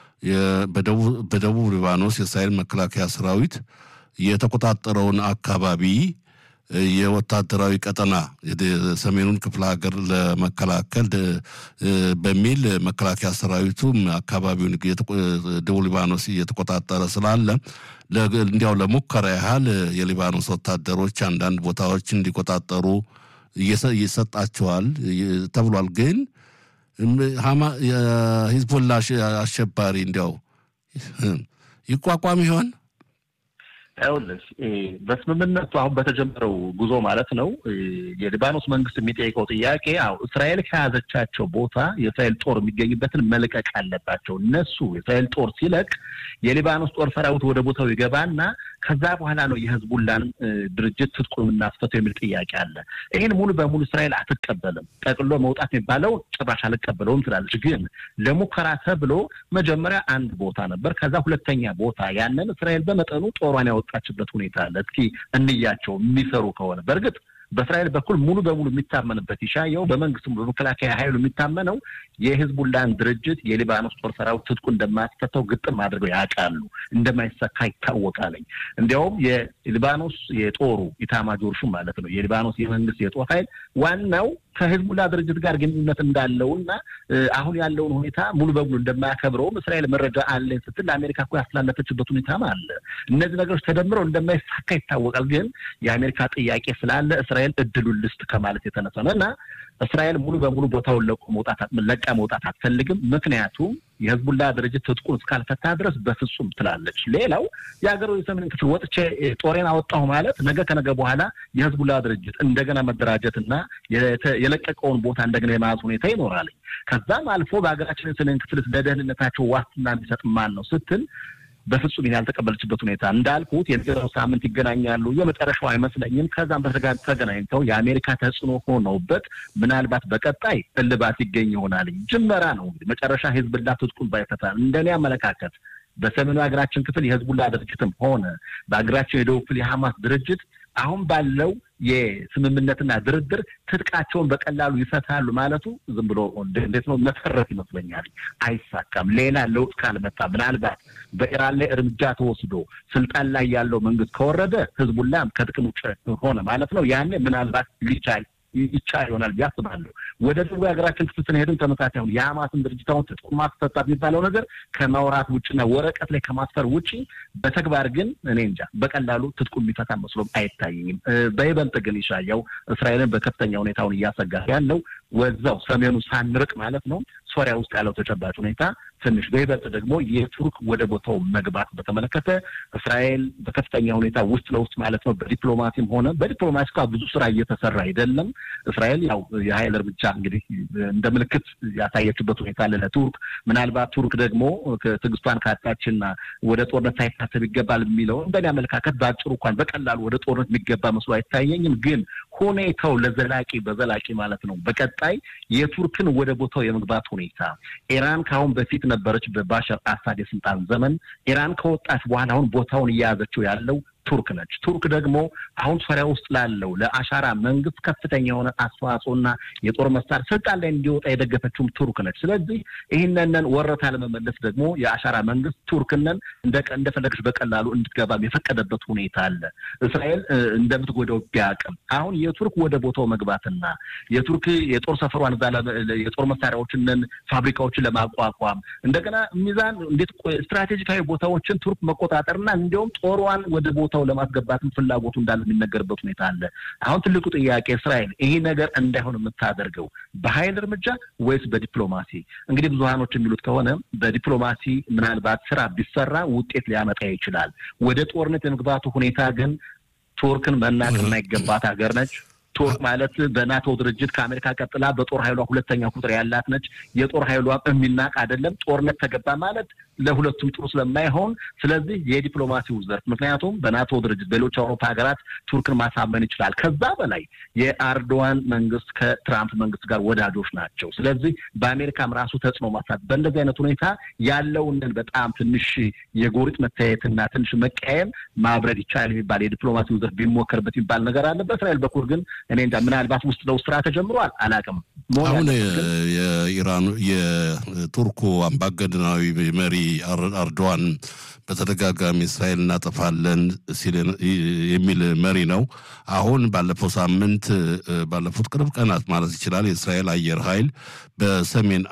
በደቡብ ሊባኖስ የእስራኤል መከላከያ ሰራዊት የተቆጣጠረውን አካባቢ የወታደራዊ ቀጠና ሰሜኑን ክፍለ ሀገር ለመከላከል በሚል መከላከያ ሰራዊቱም አካባቢውን ደቡብ ሊባኖስ እየተቆጣጠረ ስላለ እንዲያው ለሙከራ ያህል የሊባኖስ ወታደሮች አንዳንድ ቦታዎች እንዲቆጣጠሩ ይሰጣቸዋል ተብሏል። ግን የሂዝቦላ አሸባሪ እንዲያው ይቋቋም ይሆን? ይኸውልህ በስምምነቱ አሁን በተጀመረው ጉዞ ማለት ነው የሊባኖስ መንግስት የሚጠይቀው ጥያቄ አዎ እስራኤል ከያዘቻቸው ቦታ የእስራኤል ጦር የሚገኝበትን መልቀቅ አለባቸው። እነሱ የእስራኤል ጦር ሲለቅ የሊባኖስ ጦር ሰራዊት ወደ ቦታው ይገባና ከዛ በኋላ ነው የህዝቡላን ድርጅት ትጥቁን የምናስፈተው የሚል ጥያቄ አለ። ይህን ሙሉ በሙሉ እስራኤል አትቀበልም። ጠቅሎ መውጣት የሚባለው ጭራሽ አልቀበለውም ትላለች። ግን ለሙከራ ተብሎ መጀመሪያ አንድ ቦታ ነበር። ከዛ ሁለተኛ ቦታ ያንን እስራኤል በመጠኑ ጦሯን ያወጣችበት ሁኔታ አለ። እስኪ እንያቸው የሚሰሩ ከሆነ በእርግጥ በእስራኤል በኩል ሙሉ በሙሉ የሚታመንበት ይሻየው በመንግስቱ በመከላከያ ኃይሉ የሚታመነው የህዝቡላን ድርጅት የሊባኖስ ጦር ሰራዊት ትጥቁ እንደማያስፈታው ግጥም አድርገው ያውቃሉ። እንደማይሰካ ይታወቃለኝ። እንዲያውም የሊባኖስ የጦሩ ኢታማጆር ሹም ማለት ነው የሊባኖስ የመንግስት የጦር ኃይል ዋናው ከህዝቡላ ድርጅት ጋር ግንኙነት እንዳለው እና አሁን ያለውን ሁኔታ ሙሉ በሙሉ እንደማያከብረውም እስራኤል መረጃ አለኝ ስትል ለአሜሪካ እኮ ያስተላለፈችበት ሁኔታም አለ። እነዚህ ነገሮች ተደምረው እንደማይሳካ ይታወቃል። ግን የአሜሪካ ጥያቄ ስላለ እስራኤል እድሉን ልስጥ ከማለት የተነሳ ነው እና እስራኤል ሙሉ በሙሉ ቦታውን ለቆ መውጣት ለቃ መውጣት አትፈልግም። ምክንያቱም የህዝቡላ ድርጅት ትጥቁን እስካልፈታ ድረስ በፍጹም ትላለች። ሌላው የሀገሩ የሰሜን ክፍል ወጥቼ ጦሬን አወጣሁ ማለት ነገ ከነገ በኋላ የህዝቡላ ድርጅት እንደገና መደራጀትና የለቀቀውን ቦታ እንደገና የመያዝ ሁኔታ ይኖራል። ከዛም አልፎ በሀገራችን የሰሜን ክፍል ለደህንነታቸው ዋስትና የሚሰጥ ማን ነው ስትል በፍጹም ይህን ያልተቀበለችበት ሁኔታ እንዳልኩት የሚቀጥለው ሳምንት ይገናኛሉ። የመጨረሻው አይመስለኝም። ከዛም በተጋ ተገናኝተው የአሜሪካ ተጽዕኖ ሆነውበት ምናልባት በቀጣይ እልባት ይገኝ ይሆናል። ጅመራ ነው እንግዲህ መጨረሻ ህዝብላ ትጥቁን ባይፈታ እንደኔ አመለካከት በሰሜኑ ሀገራችን ክፍል የህዝቡላ ድርጅትም ሆነ በሀገራችን የደቡብ ክፍል የሐማስ ድርጅት አሁን ባለው የስምምነትና ድርድር ትጥቃቸውን በቀላሉ ይፈታሉ ማለቱ ዝም ብሎ እንዴት ነው መሰረት ይመስለኛል። አይሳካም። ሌላ ለውጥ ካልመጣ ምናልባት በኢራን ላይ እርምጃ ተወስዶ ስልጣን ላይ ያለው መንግስት ከወረደ ህዝቡላም ከጥቅም ውጭ ሆነ ማለት ነው። ያኔ ምናልባት ሊቻል ይቻል ይሆናል ብዬ አስባለሁ። ወደ ደቡብ የሀገራችን ክፍል ስንሄድም ተመሳሳይ አሁን የሐማስን ድርጅት አሁን ትጥቁን ማስፈታት የሚባለው ነገር ከማውራት ውጭና ወረቀት ላይ ከማስፈር ውጭ በተግባር ግን እኔ እንጃ በቀላሉ ትጥቁ የሚፈታ መስሎም አይታየኝም። በይበልጥ ግን ይሻያው እስራኤልን በከፍተኛ ሁኔታውን እያሰጋ ያለው ወዛው ሰሜኑ ሳንርቅ ማለት ነው ሶሪያ ውስጥ ያለው ተጨባጭ ሁኔታ ትንሽ በይበልጥ ደግሞ የቱርክ ወደ ቦታው መግባት በተመለከተ እስራኤል በከፍተኛ ሁኔታ ውስጥ ለውስጥ ማለት ነው በዲፕሎማሲም ሆነ በዲፕሎማሲ እንኳ ብዙ ስራ እየተሰራ አይደለም። እስራኤል ያው የሀይል እርምጃ እንግዲህ እንደ ምልክት ያሳየችበት ሁኔታ አለ ለቱርክ። ምናልባት ቱርክ ደግሞ ትዕግስቷን ካጣችና ወደ ጦርነት ሳይታሰብ ይገባል የሚለው እንደኔ አመለካከት በአጭሩ እንኳን በቀላሉ ወደ ጦርነት የሚገባ መስሎ አይታየኝም። ግን ሁኔታው ለዘላቂ በዘላቂ ማለት ነው በቀጣይ የቱርክን ወደ ቦታው የመግባት ሁኔታ ኢራን ከአሁን በፊት ነበረች በባሻር አሳድ የስልጣን ዘመን። ኢራን ከወጣች በኋላ አሁን ቦታውን እየያዘችው ያለው ቱርክ ነች። ቱርክ ደግሞ አሁን ሶሪያ ውስጥ ላለው ለአሻራ መንግስት ከፍተኛ የሆነ አስተዋጽኦና የጦር መሳሪያ ስልጣን ላይ እንዲወጣ የደገፈችውም ቱርክ ነች። ስለዚህ ይህንንን ወረታ ለመመለስ ደግሞ የአሻራ መንግስት ቱርክንን እንደፈለገች በቀላሉ እንድትገባም የፈቀደበት ሁኔታ አለ። እስራኤል እንደምትጎዳው ቢያቅም አሁን የቱርክ ወደ ቦታው መግባትና የቱርክ የጦር ሰፈሯን እዛ የጦር መሳሪያዎችንን ፋብሪካዎችን ለማቋቋም እንደገና ሚዛን እንዴት ስትራቴጂካዊ ቦታዎችን ቱርክ መቆጣጠርና እንዲሁም ጦሯን ወደ ቦታው ለማስገባትም ፍላጎቱ እንዳለ የሚነገርበት ሁኔታ አለ። አሁን ትልቁ ጥያቄ እስራኤል ይሄ ነገር እንዳይሆን የምታደርገው በኃይል እርምጃ ወይስ በዲፕሎማሲ? እንግዲህ ብዙሀኖች የሚሉት ከሆነ በዲፕሎማሲ ምናልባት ስራ ቢሰራ ውጤት ሊያመጣ ይችላል። ወደ ጦርነት የመግባቱ ሁኔታ ግን ቱርክን መናቅ የማይገባት ሀገር ነች። ቱርክ ማለት በናቶ ድርጅት ከአሜሪካ ቀጥላ በጦር ኃይሏ ሁለተኛ ቁጥር ያላት ነች። የጦር ኃይሏ የሚናቅ አይደለም። ጦርነት ተገባ ማለት ለሁለቱም ጥሩ ስለማይሆን፣ ስለዚህ የዲፕሎማሲው ዘርፍ ምክንያቱም በናቶ ድርጅት በሌሎች አውሮፓ ሀገራት ቱርክን ማሳመን ይችላል። ከዛ በላይ የአርዶዋን መንግስት ከትራምፕ መንግስት ጋር ወዳጆች ናቸው። ስለዚህ በአሜሪካም ራሱ ተጽዕኖ ማሳት በእንደዚህ አይነት ሁኔታ ያለውንን በጣም ትንሽ የጎሪጥ መታየትና ትንሽ መቀየም ማብረድ ይቻላል የሚባል የዲፕሎማሲው ዘርፍ ቢሞከርበት የሚባል ነገር አለ። በእስራኤል በኩል ግን እኔ እንጃ ምናልባት ውስጥ ለውስጥ ስራ ተጀምሯል፣ አላውቅም። አሁን የኢራኑ የቱርኩ አምባገነናዊ መሪ አርዶዋን በተደጋጋሚ እስራኤል እናጠፋለን ሲል የሚል መሪ ነው። አሁን ባለፈው ሳምንት ባለፉት ቅርብ ቀናት ማለት ይችላል የእስራኤል አየር ኃይል በሰሜን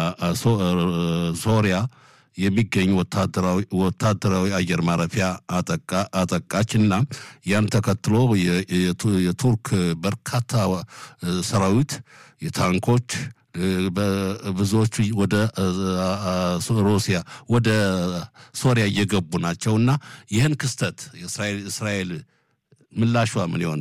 ሶሪያ የሚገኝ ወታደራዊ አየር ማረፊያ አጠቃች እና ያን ተከትሎ የቱርክ በርካታ ሰራዊት የታንኮች ብዙዎቹ ወደ ሩሲያ ወደ ሶሪያ እየገቡ ናቸው እና ይህን ክስተት እስራኤል ምላሿ ምን ይሆን?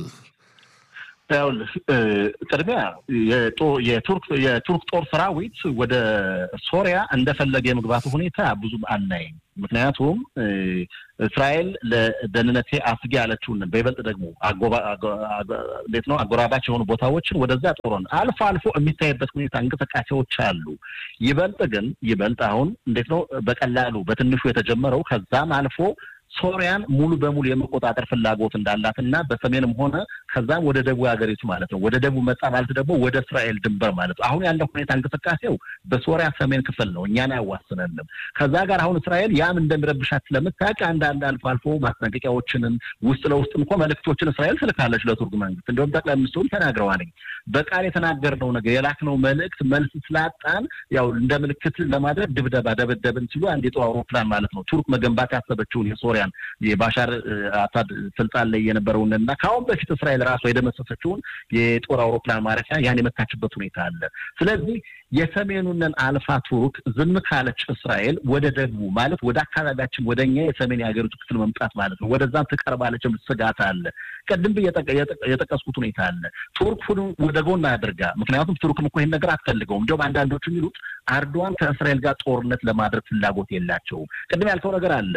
ይኸውልህ ቅድሚያ የቱርክ ጦር ሰራዊት ወደ ሶሪያ እንደፈለገ የመግባቱ ሁኔታ ብዙም አናይም። ምክንያቱም እስራኤል ለደህንነቴ አስጊ ያለችውን በይበልጥ ደግሞ እንዴት ነው አጎራባች የሆኑ ቦታዎችን ወደዛ ጦሮን አልፎ አልፎ የሚታይበት ሁኔታ እንቅስቃሴዎች አሉ። ይበልጥ ግን ይበልጥ አሁን እንዴት ነው በቀላሉ በትንሹ የተጀመረው ከዛም አልፎ ሶሪያን ሙሉ በሙሉ የመቆጣጠር ፍላጎት እንዳላት እና በሰሜንም ሆነ ከዛም ወደ ደቡብ ሀገሪቱ ማለት ነው። ወደ ደቡብ መጣ ማለት ደግሞ ወደ እስራኤል ድንበር ማለት ነው። አሁን ያለው ሁኔታ እንቅስቃሴው በሶሪያ ሰሜን ክፍል ነው፣ እኛን አያዋስነንም። ከዛ ጋር አሁን እስራኤል ያም እንደሚረብሻት ስለምታውቅ አንዳንድ አልፎ አልፎ ማስጠንቀቂያዎችንም ውስጥ ለውስጥም እኮ መልእክቶችን እስራኤል ትልካለች ለቱርክ መንግስት። እንዲሁም ጠቅላይ ሚኒስትሩም ተናግረዋልኝ። በቃል የተናገርነው ነገር የላክነው መልእክት መልስ ስላጣን ያው እንደ ምልክት ለማድረግ ድብደባ ደበደብን ሲሉ አንድ የጦር አውሮፕላን ማለት ነው ቱርክ መገንባት ያሰበችውን የሶሪያ ሶሪያን የባሻር አሳድ ስልጣን ላይ የነበረውን እና ከአሁን በፊት እስራኤል ራሷ የደመሰሰችውን የጦር አውሮፕላን ማረፊያ ያን የመታችበት ሁኔታ አለ። ስለዚህ የሰሜኑንን አልፋ ቱርክ ዝም ካለች እስራኤል ወደ ደቡቡ ማለት ወደ አካባቢያችን ወደ እኛ የሰሜን የሀገሪቱ ክፍል መምጣት ማለት ነው ወደዛም ትቀርባለች ስጋት አለ። ቅድም የጠቀስኩት ሁኔታ አለ። ቱርክ ሁሉም ወደ ጎን አድርጋ ምክንያቱም ቱርክም እኮ ይህን ነገር አትፈልገውም። እንዲሁም አንዳንዶቹ የሚሉት አርዶዋን ከእስራኤል ጋር ጦርነት ለማድረግ ፍላጎት የላቸውም። ቅድም ያልከው ነገር አለ።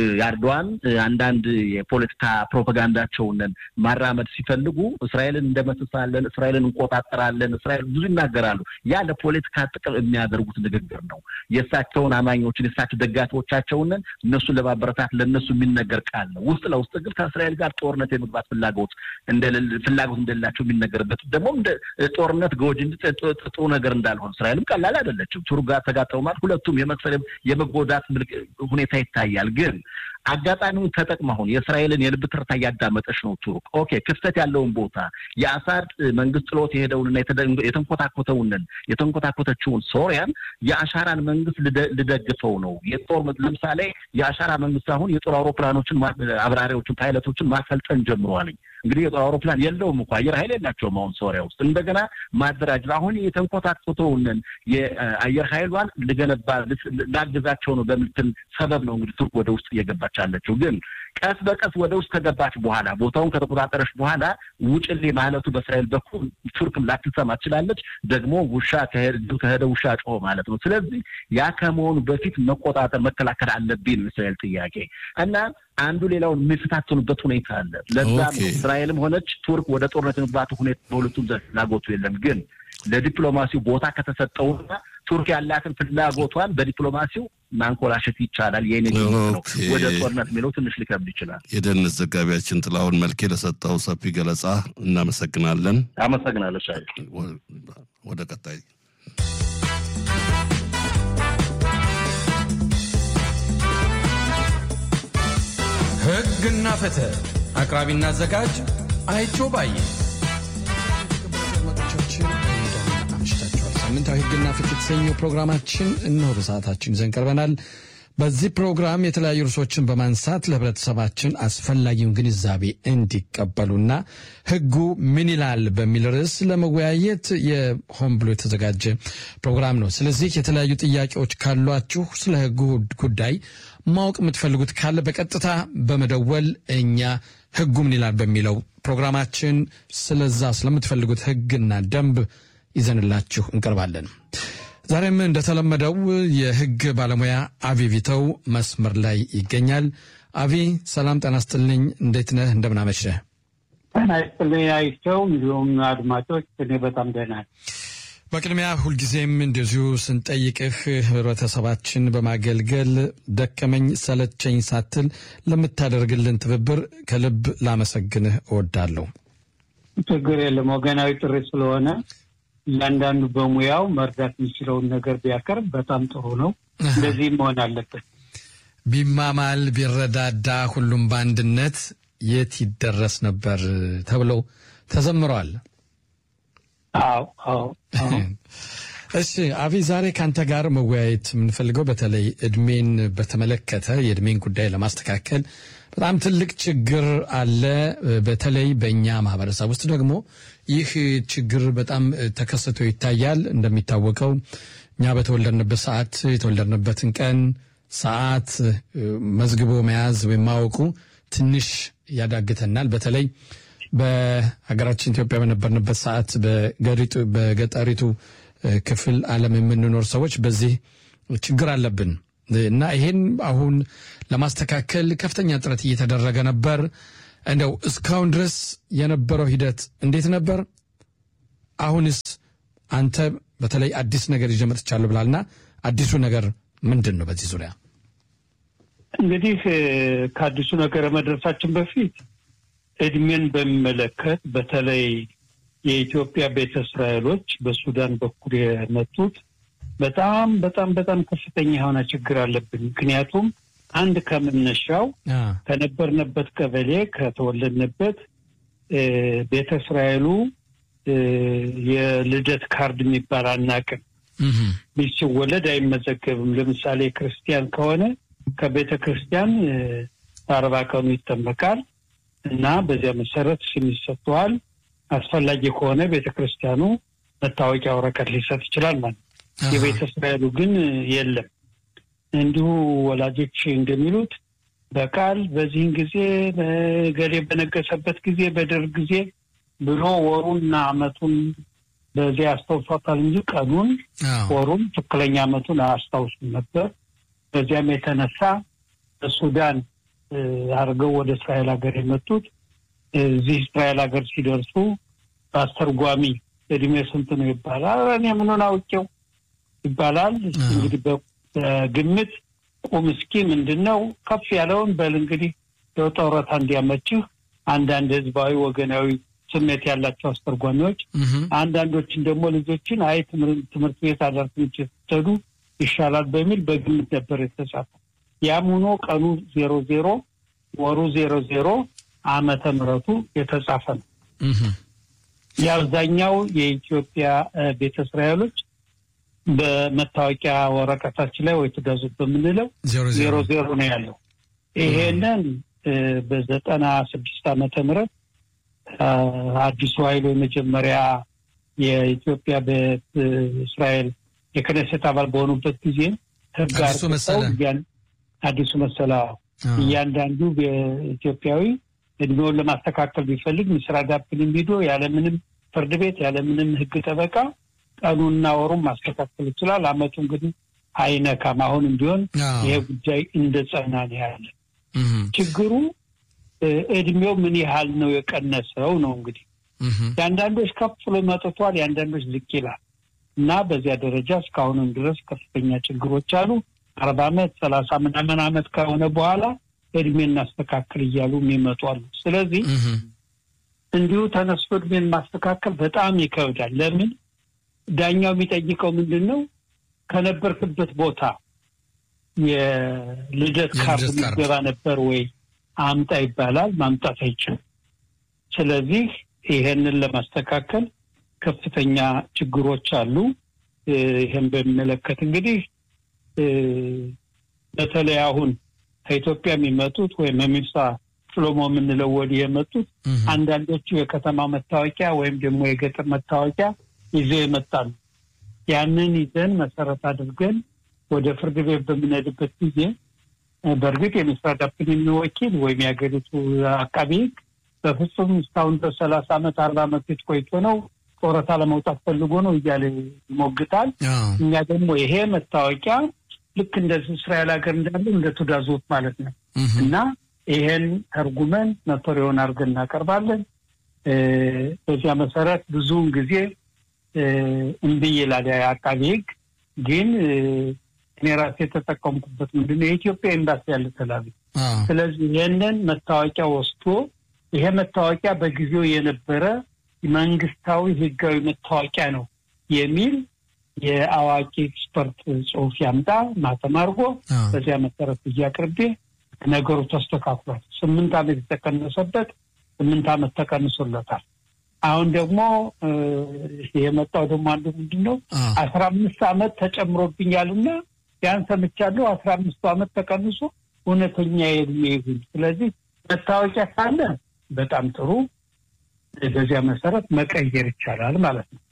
አርዶዋን አንዳንድ የፖለቲካ ፕሮፓጋንዳቸውን ማራመድ ሲፈልጉ እስራኤልን እንደመስሳለን፣ እስራኤልን እንቆጣጠራለን፣ እስራኤል ብዙ ይናገራሉ። ያ ለፖለቲካ ጥቅም የሚያደርጉት ንግግር ነው። የእሳቸውን አማኞችን የእሳቸው ደጋፊዎቻቸውን እነሱን ለማበረታት ለእነሱ የሚነገር ቃል ነው። ውስጥ ለውስጥ ግን ከእስራኤል ጋር ጦርነት የመግባት ፍላጎት ፍላጎት እንደሌላቸው የሚነገርበት ደግሞ ጦርነት ጎጂ ጥሩ ነገር እንዳልሆነ እስራኤልም ቀላል አይደለችም። ቱርክ ጋር ተጋጠሙ ማለት ሁለቱም የመክሰል የመጎዳት ሁኔታ ይታያል። ግን አጋጣሚውን ተጠቅማ አሁን የእስራኤልን የልብ ትርታ እያዳመጠች ነው ቱርክ። ኦኬ ክፍተት ያለውን ቦታ የአሳድ መንግስት ጥሎት የሄደውንና የተንኮታኮተውንን የተንኮታኮተችውን ሶሪያን የአሻራን መንግስት ልደግፈው ነው የጦር ለምሳሌ የአሻራ መንግስት አሁን የጦር አውሮፕላኖችን አብራሪዎችን፣ ፓይለቶችን ማሰልጠን ጀምረዋልኝ። እንግዲህ የጦር አውሮፕላን የለውም እኮ አየር ኃይል የላቸውም። አሁን ሶሪያ ውስጥ እንደገና ማደራጀት አሁን የተንኮታኮተውንን የአየር ኃይሏን ልገነባ ላግዛቸው ነው በምትል ሰበብ ነው እንግዲህ ቱርክ ወደ ውስጥ እየገባች አለችው። ግን ቀስ በቀስ ወደ ውስጥ ከገባች በኋላ ቦታውን ከተቆጣጠረች በኋላ ውጭሌ ማለቱ በእስራኤል በኩል ቱርክም ላትሰማ ትችላለች። ደግሞ ውሻ ከሄደ ውሻ ጮኸ ማለት ነው። ስለዚህ ያ ከመሆኑ በፊት መቆጣጠር መከላከል አለብኝ እስራኤል ጥያቄ እና አንዱ ሌላውን የሚፈታተኑበት ሁኔታ አለ። ለዛም ነው እስራኤልም ሆነች ቱርክ ወደ ጦርነት የመግባቱ ሁኔታ በሁለቱም ዘንድ ፍላጎቱ የለም። ግን ለዲፕሎማሲው ቦታ ከተሰጠውና ቱርክ ያላትን ፍላጎቷን በዲፕሎማሲው ማንኮላሸት ይቻላል። የኔ ነው ወደ ጦርነት የሚለው ትንሽ ሊከብድ ይችላል። የደህንነት ዘጋቢያችን ጥላሁን መልኬ ለሰጠው ሰፊ ገለጻ እናመሰግናለን። አመሰግናለሁ። ሻይ ወደ ቀጣይ ሕግና ፍትህ አቅራቢና አዘጋጅ አይቸው ባየ። ሳምንታዊ ሕግና ፍትህ የተሰኘው ፕሮግራማችን እነሆ በሰዓታችን ይዘን ቀርበናል። በዚህ ፕሮግራም የተለያዩ ርዕሶችን በማንሳት ለህብረተሰባችን አስፈላጊውን ግንዛቤ እንዲቀበሉና ሕጉ ምን ይላል በሚል ርዕስ ለመወያየት የሆን ብሎ የተዘጋጀ ፕሮግራም ነው። ስለዚህ የተለያዩ ጥያቄዎች ካሏችሁ ስለ ሕጉ ጉዳይ ማወቅ የምትፈልጉት ካለ በቀጥታ በመደወል እኛ ሕጉ ምን ይላል በሚለው ፕሮግራማችን ስለዛ ስለምትፈልጉት ሕግና ደንብ ይዘንላችሁ እንቀርባለን። ዛሬም እንደተለመደው የህግ ባለሙያ አቪ ቪተው መስመር ላይ ይገኛል። አቪ ሰላም ጤና ይስጥልኝ። እንዴት ነህ? እንደምናመሸህ? ጤና ይስጥልኝ አይቸው፣ እንዲሁም አድማጮች፣ እኔ በጣም ደህና ነኝ። በቅድሚያ ሁልጊዜም እንደዚሁ ስንጠይቅህ ህብረተሰባችን በማገልገል ደከመኝ ሰለቸኝ ሳትል ለምታደርግልን ትብብር ከልብ ላመሰግንህ እወዳለሁ። ችግር የለም ወገናዊ ጥሪ ስለሆነ እያንዳንዱ በሙያው መርዳት የሚችለውን ነገር ቢያቀርብ በጣም ጥሩ ነው። እንደዚህ መሆን አለበት። ቢማማል ቢረዳዳ ሁሉም በአንድነት የት ይደረስ ነበር ተብለው ተዘምረዋል። አዎ አዎ። እሺ አቢ፣ ዛሬ ከአንተ ጋር መወያየት የምንፈልገው በተለይ እድሜን በተመለከተ የእድሜን ጉዳይ ለማስተካከል በጣም ትልቅ ችግር አለ። በተለይ በእኛ ማህበረሰብ ውስጥ ደግሞ ይህ ችግር በጣም ተከስቶ ይታያል። እንደሚታወቀው እኛ በተወለድንበት ሰዓት የተወለድንበትን ቀን ሰዓት መዝግቦ መያዝ ወይም ማወቁ ትንሽ ያዳግተናል። በተለይ በሀገራችን ኢትዮጵያ በነበርንበት ሰዓት በገጠሪቱ ክፍል ዓለም የምንኖር ሰዎች በዚህ ችግር አለብን እና ይሄን አሁን ለማስተካከል ከፍተኛ ጥረት እየተደረገ ነበር። እንደው እስካሁን ድረስ የነበረው ሂደት እንዴት ነበር? አሁንስ አንተ በተለይ አዲስ ነገር ይዤ መጥቻለሁ ብላልና አዲሱ ነገር ምንድን ነው? በዚህ ዙሪያ እንግዲህ ከአዲሱ ነገር መድረሳችን በፊት እድሜን በሚመለከት በተለይ የኢትዮጵያ ቤተ እስራኤሎች በሱዳን በኩል የመጡት በጣም በጣም በጣም ከፍተኛ የሆነ ችግር አለብን። ምክንያቱም አንድ ከመነሻው ከነበርንበት ቀበሌ ከተወለድንበት ቤተ እስራኤሉ የልደት ካርድ የሚባል አናቅም። ልጅ ሲወለድ አይመዘገብም። ለምሳሌ ክርስቲያን ከሆነ ከቤተ ክርስቲያን በአርባ ቀኑ ይጠመቃል እና በዚያ መሰረት ስም ይሰጠዋል። አስፈላጊ ከሆነ ቤተ ክርስቲያኑ መታወቂያ ወረቀት ሊሰጥ ይችላል ማለት ነው። የቤተ እስራኤሉ ግን የለም። እንዲሁ ወላጆች እንደሚሉት በቃል በዚህን ጊዜ ገሌ በነገሰበት ጊዜ በደርግ ጊዜ ብሎ ወሩንና ዓመቱን በዚያ ያስታውሷታል እንጂ ቀኑን ወሩን ትክክለኛ ዓመቱን አያስታውሱም ነበር። በዚያም የተነሳ በሱዳን አድርገው ወደ እስራኤል ሀገር የመጡት እዚህ እስራኤል ሀገር ሲደርሱ በአስተርጓሚ እድሜ ስንት ነው ይባላል። እኔ ምኑን አውቄው ይባላል። እንግዲህ በግምት ቁም እስኪ ምንድን ነው ከፍ ያለውን በል እንግዲህ የጦረታ እንዲያመችህ አንዳንድ ህዝባዊ ወገናዊ ስሜት ያላቸው አስተርጓሚዎች፣ አንዳንዶችን ደግሞ ልጆችን አይ ትምህርት ቤት አዳር ትምህርት ስትሄዱ ይሻላል በሚል በግምት ነበር የተጻፈው። ያም ሆኖ ቀኑ ዜሮ ዜሮ ወሩ ዜሮ ዜሮ ዓመተ ምሕረቱ የተጻፈ ነው። የአብዛኛው የኢትዮጵያ ቤተ እስራኤሎች በመታወቂያ ወረቀታችን ላይ ወይ ትገዙት በምንለው ዜሮ ዜሮ ነው ያለው። ይሄንን በዘጠና ስድስት ዓመተ ምህረት አዲሱ ኃይሉ የመጀመሪያ የኢትዮጵያ በእስራኤል የክነሴት አባል በሆኑበት ጊዜ ህግ አርቅቀው አዲሱ መሰላ እያንዳንዱ ኢትዮጵያዊ እድሜውን ለማስተካከል ቢፈልግ ምስራ ዳፕን ቢዶ ያለምንም ፍርድ ቤት ያለምንም ህግ ጠበቃ ቀኑና ወሩን ማስተካከል ይችላል። አመቱ እንግዲህ አይነካም። አሁንም ቢሆን ይሄ ጉዳይ እንደ ጸና ነው ያለ። ችግሩ እድሜው ምን ያህል ነው የቀነሰው ነው እንግዲህ የአንዳንዶች ከፍ ብሎ መጥቷል፣ የአንዳንዶች ዝቅ ይላል እና በዚያ ደረጃ እስካሁንም ድረስ ከፍተኛ ችግሮች አሉ። አርባ አመት ሰላሳ ምናምን አመት ከሆነ በኋላ እድሜ እናስተካክል እያሉ የሚመጡ አሉ። ስለዚህ እንዲሁ ተነስቶ እድሜን ማስተካከል በጣም ይከብዳል። ለምን ዳኛው የሚጠይቀው ምንድን ነው? ከነበርክበት ቦታ የልደት ካርድ የሚገባ ነበር ወይ አምጣ ይባላል። ማምጣት አይችልም። ስለዚህ ይሄንን ለማስተካከል ከፍተኛ ችግሮች አሉ። ይህን በሚመለከት እንግዲህ በተለይ አሁን ከኢትዮጵያ የሚመጡት ወይም የሚምሳ ሽሎሞ የምንለው ወዲህ የመጡት አንዳንዶቹ የከተማ መታወቂያ ወይም ደግሞ የገጠር መታወቂያ ይዘው ይመጣሉ። ያንን ይዘን መሰረት አድርገን ወደ ፍርድ ቤት በምንሄድበት ጊዜ በእርግጥ የሚስራዳብን የሚወኪል ወይም የሀገሪቱ አቃቢ ሕግ በፍጹም እስካሁን በሰላሳ ዓመት አርባ ዓመት ቤት ቆይቶ ነው ጡረታ ለመውጣት ፈልጎ ነው እያለ ይሞግታል። እኛ ደግሞ ይሄ መታወቂያ ልክ እንደ እስራኤል ሀገር እንዳለ እንደ ቱዳዞት ማለት ነው እና ይሄን ተርጉመን መቶሪያውን አድርገን እናቀርባለን። በዚያ መሰረት ብዙውን ጊዜ እምቢ ይላል አቃቢ ሕግ። ግን እኔ ራሴ የተጠቀምኩበት ምንድን ነው የኢትዮጵያ ኤምባሲ ያለ ተላቢ። ስለዚህ ይህንን መታወቂያ ወስዶ ይሄ መታወቂያ በጊዜው የነበረ መንግስታዊ ህጋዊ መታወቂያ ነው የሚል የአዋቂ ኤክስፐርት ጽሁፍ ያምጣ ማተም አድርጎ በዚያ መሰረት እያቅርቤ ነገሩ ተስተካክሏል። ስምንት ዓመት የተቀነሰበት ስምንት ዓመት ተቀንሶለታል። አሁን ደግሞ የመጣው ደግሞ አንዱ ምንድን ነው አስራ አምስት ዓመት ተጨምሮብኛልና ያን ሰምቻለሁ። አስራ አምስቱ ዓመት ተቀንሶ እውነተኛ የእድሜ ይሁን። ስለዚህ መታወቂያ ካለ በጣም ጥሩ፣ በዚያ መሰረት መቀየር ይቻላል ማለት ነው።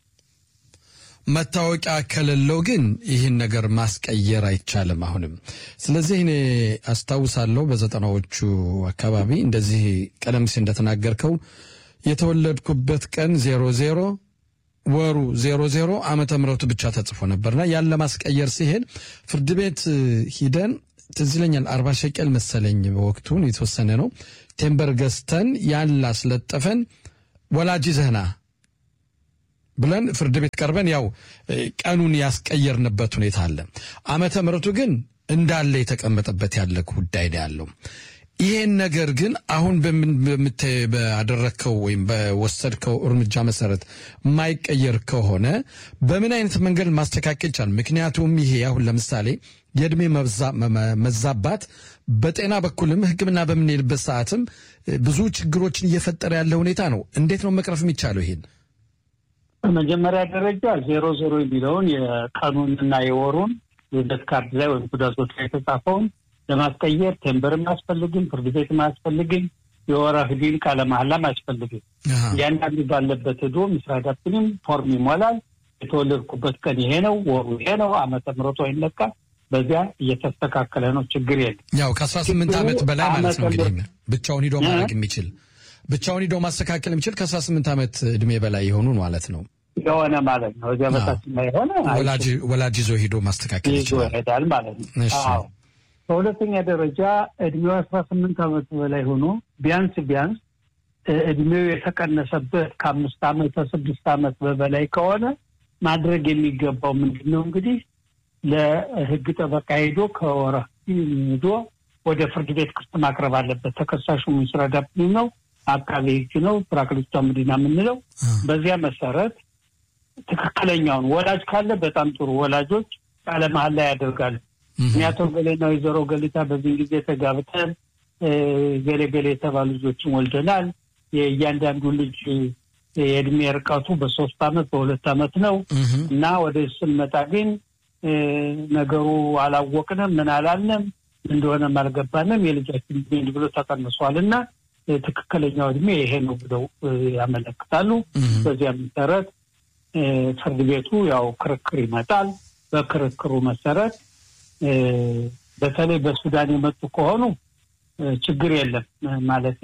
መታወቂያ ከሌለው ግን ይህን ነገር ማስቀየር አይቻልም አሁንም። ስለዚህ እኔ አስታውሳለሁ በዘጠናዎቹ አካባቢ እንደዚህ ቀደም ሲል እንደተናገርከው የተወለድኩበት ቀን ዜሮ ዜሮ ወሩ ዜሮ ዜሮ ዓመተ ምሕረቱ ብቻ ተጽፎ ነበርና ያን ለማስቀየር ሲሄድ ፍርድ ቤት ሂደን ትዝ ይለኛል አርባ ሸቀል መሰለኝ በወቅቱን የተወሰነ ነው ቴምበር ገዝተን ያን ላስለጠፈን ወላጅ ዘህና ብለን ፍርድ ቤት ቀርበን ያው ቀኑን ያስቀየርንበት ሁኔታ አለ። ዓመተ ምሕረቱ ግን እንዳለ የተቀመጠበት ያለ ጉዳይ ነው ያለው። ይሄን ነገር ግን አሁን ባደረግከው ወይም በወሰድከው እርምጃ መሰረት የማይቀየር ከሆነ በምን አይነት መንገድ ማስተካከል ይቻላል? ምክንያቱም ይሄ አሁን ለምሳሌ የእድሜ መዛባት በጤና በኩልም ሕክምና በምንሄድበት ሰዓትም ብዙ ችግሮችን እየፈጠረ ያለ ሁኔታ ነው። እንዴት ነው መቅረፍ የሚቻለው ይሄን? በመጀመሪያ ደረጃ ዜሮ ዜሮ የሚለውን የቀኑንና የወሩን የልደት ካርድ ላይ ወይም ጉዳቶች ላይ የተጻፈውን ለማስቀየር ቴምበርም አያስፈልግም፣ ፍርድ ቤትም አያስፈልግም፣ የወረህ ዲን ቃለ መሐላም አያስፈልግም። እያንዳንዱ ባለበት ሄዶ ምስራ ዳፕንም ፎርም ይሞላል። የተወለድኩበት ቀን ይሄ ነው፣ ወሩ ይሄ ነው፣ ዓመተ ምሕረቱ አይነካም። በዚያ እየተስተካከለ ነው። ችግር የለም። ያው ከአስራ ስምንት ዓመት በላይ ማለት ነው እንግዲህ ብቻውን ሂዶ ማድረግ የሚችል ብቻውን ሂዶ ማስተካከል የሚችል ከአስራ ስምንት ዓመት እድሜ በላይ የሆኑ ማለት ነው የሆነ ማለት ነው። እዚያ በታች የሆነ ወላጅ ይዞ ሂዶ ማስተካከል ይዞ ይችላል። ይሄዳል ማለት ነው። እሺ። አዎ። በሁለተኛ ደረጃ እድሜው አስራ ስምንት ዓመት በላይ ሆኖ ቢያንስ ቢያንስ እ- እድሜው የተቀነሰበት ከአምስት ዓመት ከስድስት ዓመት በበላይ ከሆነ ማድረግ የሚገባው ምንድን ነው እንግዲህ ለሕግ ጠበቃ ሄዶ ከወረ ሄዶ ወደ ፍርድ ቤት ክስ ማቅረብ አለበት። ተከሳሹ ምስራ ዳፕኒ ነው፣ አቃቤ ሕግ ነው፣ ፕራክሊቷ ምዲና የምንለው በዚያ መሰረት ትክክለኛውን ወላጅ ካለ በጣም ጥሩ ወላጆች ቃለ መሐላ ያደርጋሉ። ምክንያቱም ገሌና ወይዘሮ ገሊታ በዚህን ጊዜ ተጋብተን እ፣ ገሌ ገሌ የተባሉ ልጆችን ወልደናል። የእያንዳንዱ ልጅ የእድሜ ርቀቱ በሶስት አመት በሁለት አመት ነው እና ወደ ስንመጣ ግን እ፣ ነገሩ አላወቅንም፣ ምን አላልንም፣ እንደሆነም አልገባንም። የልጃችን እድሜ እንዲህ ብሎ ተቀንሷል እና እ፣ ትክክለኛው እድሜ ይሄ ነው ብለው እ፣ ያመለክታሉ። በዚያ መሰረት እ፣ ፍርድ ቤቱ ያው ክርክር ይመጣል። በክርክሩ መሰረት እ፣ በተለይ በሱዳን የመጡ ከሆኑ እ፣ ችግር የለም ማለት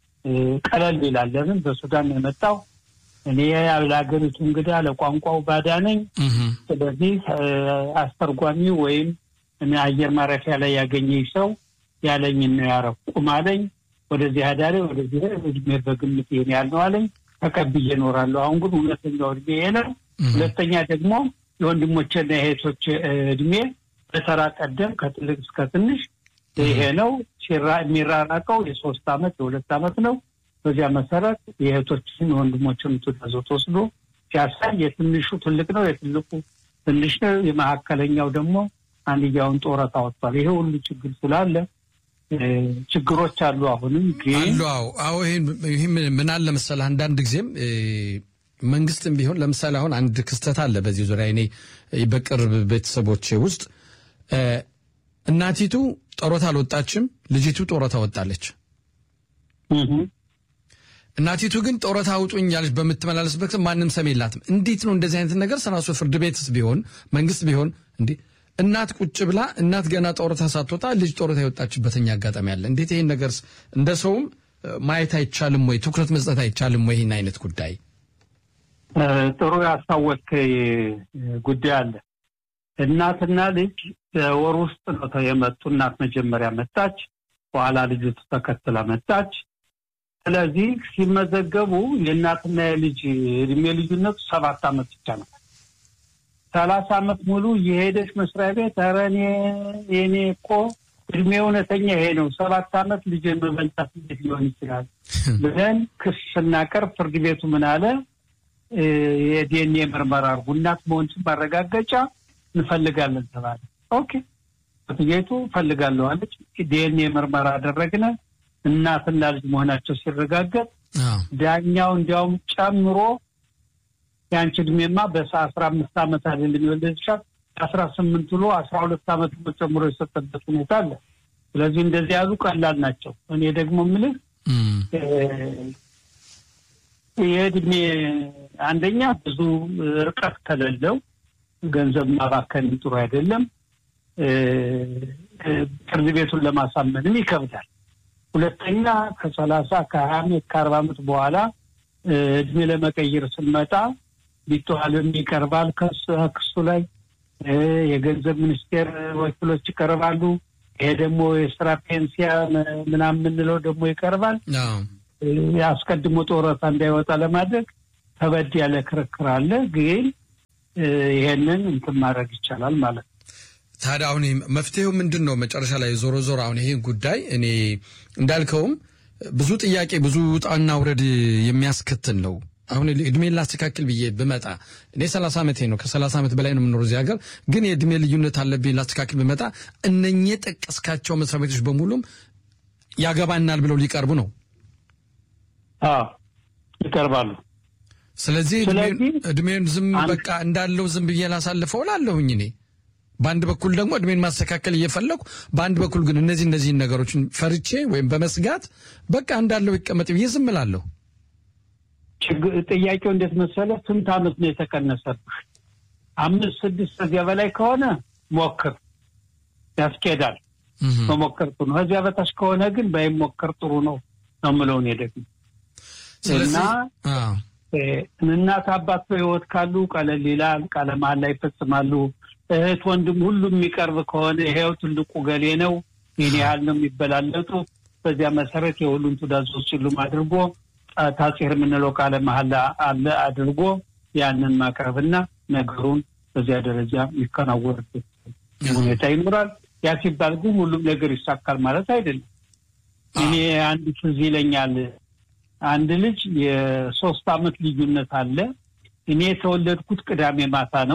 ቀለል ይላል። ለምን በሱዳን ነው የመጣው እኔ ለሀገሪቱ እንግዳ ለቋንቋው ባዳ ነኝ። ስለዚህ እ፣ አስተርጓሚ ወይም እኔ አየር ማረፊያ ላይ ያገኘኝ ሰው ያለኝን ነው ያረቁም አለኝ። ወደዚህ አዳሪ ወደዚህ እድሜ በግምት ይሄን ያልነው አለኝ። ተቀብዬ እኖራለሁ። አሁን ግን ሁለተኛው እድሜ ይሄ ነው። ሁለተኛ ደግሞ የወንድሞቼና የእህቶቼ እድሜ በተራ ቀደም ከትልቅ እስከ ትንሽ ይሄ ነው። ሲራ- የሚራራቀው የሶስት አመት የሁለት አመት ነው። በዚያ መሰረት የእህቶችን የወንድሞችን ትእዛዝ ወስዶ ሲያሳይ የትንሹ ትልቅ ነው፣ የትልቁ ትንሽ ነው፣ የመካከለኛው ደግሞ አንድያውን ጡረታ ወጥቷል። ይሄ ሁሉ ችግር ስላለ እ፣ ችግሮች አሉ። አሁንም ግን አሉ አዎ አዎ ይህን ይህም ምን አለ መሰለህ አንዳንድ ጊዜም እ፣ መንግስትም ቢሆን ለምሳሌ አሁን አንድ ክስተት አለ በዚህ ዙሪያ እኔ እ፣ በቅርብ ቤተሰቦቼ ውስጥ እ፣ እናቲቱ ጡረታ አልወጣችም ልጅቱ ጡረታ ወጣለች እህ፣ እናቲቱ ግን ጡረታ አውጡኝ ያለች በምትመላለስበት ጊዜ ማንም ሰም የላትም እንዴት ነው እንደዚህ አይነት ነገር ሰራሱ ፍርድ ቤትስ ቢሆን መንግስት ቢሆን እንዲህ እናት ቁጭ ብላ እናት ገና ጡረታ ሳትወጣ ልጅ ጡረታ የወጣችበትኛ አጋጣሚ አለ እንዴት ይህን ነገር እንደ ሰውም እ፣ ማየት አይቻልም ወይ ትኩረት መስጠት አይቻልም ወይ ይህን አይነት ጉዳይ እ፣ ጥሩ ያስታወቅ ጉዳይ አለ። እናትና ልጅ በወር ውስጥ ነው ተ- የመጡ። እናት መጀመሪያ መጣች፣ በኋላ ልጅቱ ተከትላ መጣች። ስለዚህ ሲመዘገቡ የእናትና የልጅ እድሜ ልዩነቱ ሰባት ዓመት ብቻ ነው። ሰላሳ ዓመት ሙሉ የሄደች መስሪያ ቤት ኧረ እኔ የኔ እኮ እድሜ እውነተኛ ይሄ ነው፣ ሰባት ዓመት ልጅ መበልጣት እንዴት ሊሆን ይችላል ብለን ክስ ስናቀርብ ፍርድ ቤቱ ምን አለ? እ፣ የዲኤንኤ ምርመራ አድርጉ፣ እናት መሆንሽን ማረጋገጫ እንፈልጋለን ተባለ። ኦኬ ፍርድ ቤቱ እፈልጋለሁ አለች። ዲኤንኤ ምርመራ አደረግነ። እናትና ልጅ መሆናቸው ሲረጋገጥ አዎ ዳኛው እንዲያውም ጨምሮ የአንቺ እድሜማ በሰ አስራ አምስት ዓመት አይደለም የወለድሻት አስራ ስምንት ብሎ አስራ ሁለት ዓመት ብሎ ጨምሮ የሰጠበት ሁኔታ አለ። ስለዚህ እንደዚህ ያሉ ቀላል ናቸው። እኔ ደግሞ የምልህ እም፣ የእድሜ አንደኛ ብዙ ርቀት ከሌለው ገንዘብ ማባከን ጥሩ አይደለም። እ፣ እ፣ ፍርድ ቤቱን ለማሳመንም ይከብዳል። ሁለተኛ ከሰላሳ ከሀያ ዓመት ከአርባ ዓመት በኋላ እ፣ እድሜ ለመቀየር ስንመጣ ቢተዋልም ይቀርባል ከስ- ክሱ ላይ እ፣ የገንዘብ ሚኒስቴር ወኪሎች ይቀርባሉ። ይሄ ደግሞ የስራ ፔንሲያ ም- ምናምን የምንለው ደግሞ ይቀርባል። አዎ አስቀድሞ ጡረታ እንዳይወጣ ለማድረግ ከበድ ያለ ክርክር አለ። ግን እ፣ ይሄንን እንትን ማድረግ ይቻላል ማለት ነው። ታዲያ አሁን ይህ መፍትሄው ምንድን ነው? መጨረሻ ላይ ዞሮ ዞሮ አሁን ይሄ ጉዳይ እኔ እንዳልከውም ብዙ ጥያቄ ብዙ ውጣና ውረድ የሚያስከትል ነው። አሁን እድሜን ላስተካክል ብዬ ብመጣ እኔ ሰላሳ ዓመቴ ነው። ከሰላሳ ዓመት በላይ ነው የምኖረው እዚህ ሀገር። ግን የእድሜ ልዩነት አለብኝ ላስተካክል ብመጣ እነኚህ የጠቀስካቸው መስሪያ ቤቶች በሙሉም ያገባናል ብለው ሊቀርቡ ነው። አዎ ይቀርባሉ። ስለዚህ እድሜን- ስለዚህ እድሜን ዝም አንድ- በቃ እንዳለው ዝም ብዬ ላሳልፈው ላለሁኝ እኔ በአንድ በኩል ደግሞ እድሜን ማስተካከል እየፈለጉ በአንድ በኩል ግን እነዚህ እነዚህን ነገሮችን ፈርቼ ወይም በመስጋት በቃ እንዳለው ይቀመጥ ብዬ ዝም እላለሁ። ጥያቄው እንዴት መሰለ? ስንት ዓመት ነው የተቀነሰብህ? አምስት ስድስት ከዚያ በላይ ከሆነ ሞክር፣ ያስኬዳል። መሞከር ጥሩ ነው። ከዚያ በታች ከሆነ ግን ባይሞከር ጥሩ ነው ነው የምለው እኔ ደግሞ እና እናት አባት በሕይወት ካሉ ቀለል ይላል። ቃለ መሃላ ይፈጽማሉ። እህት ወንድም ሁሉም የሚቀርብ ከሆነ ይሄው ትልቁ ገሌ ነው ይህን ያህል ነው የሚበላለጡ። በዚያ መሰረት የሁሉም ትእዛዞች ሁሉም አድርጎ ታጼር የምንለው ቃለ መሃላ አለ አድርጎ ያንን ማቅረብና ነገሩን በዚያ ደረጃ የሚከናወንበት ሁኔታ ይኖራል። ያ ሲባል ግን ሁሉም ነገር ይሳካል ማለት አይደለም። እኔ አንድ ትዝ ይለኛል አንድ ልጅ የሶስት አመት ልዩነት አለ። እኔ የተወለድኩት ቅዳሜ ማታ ነው።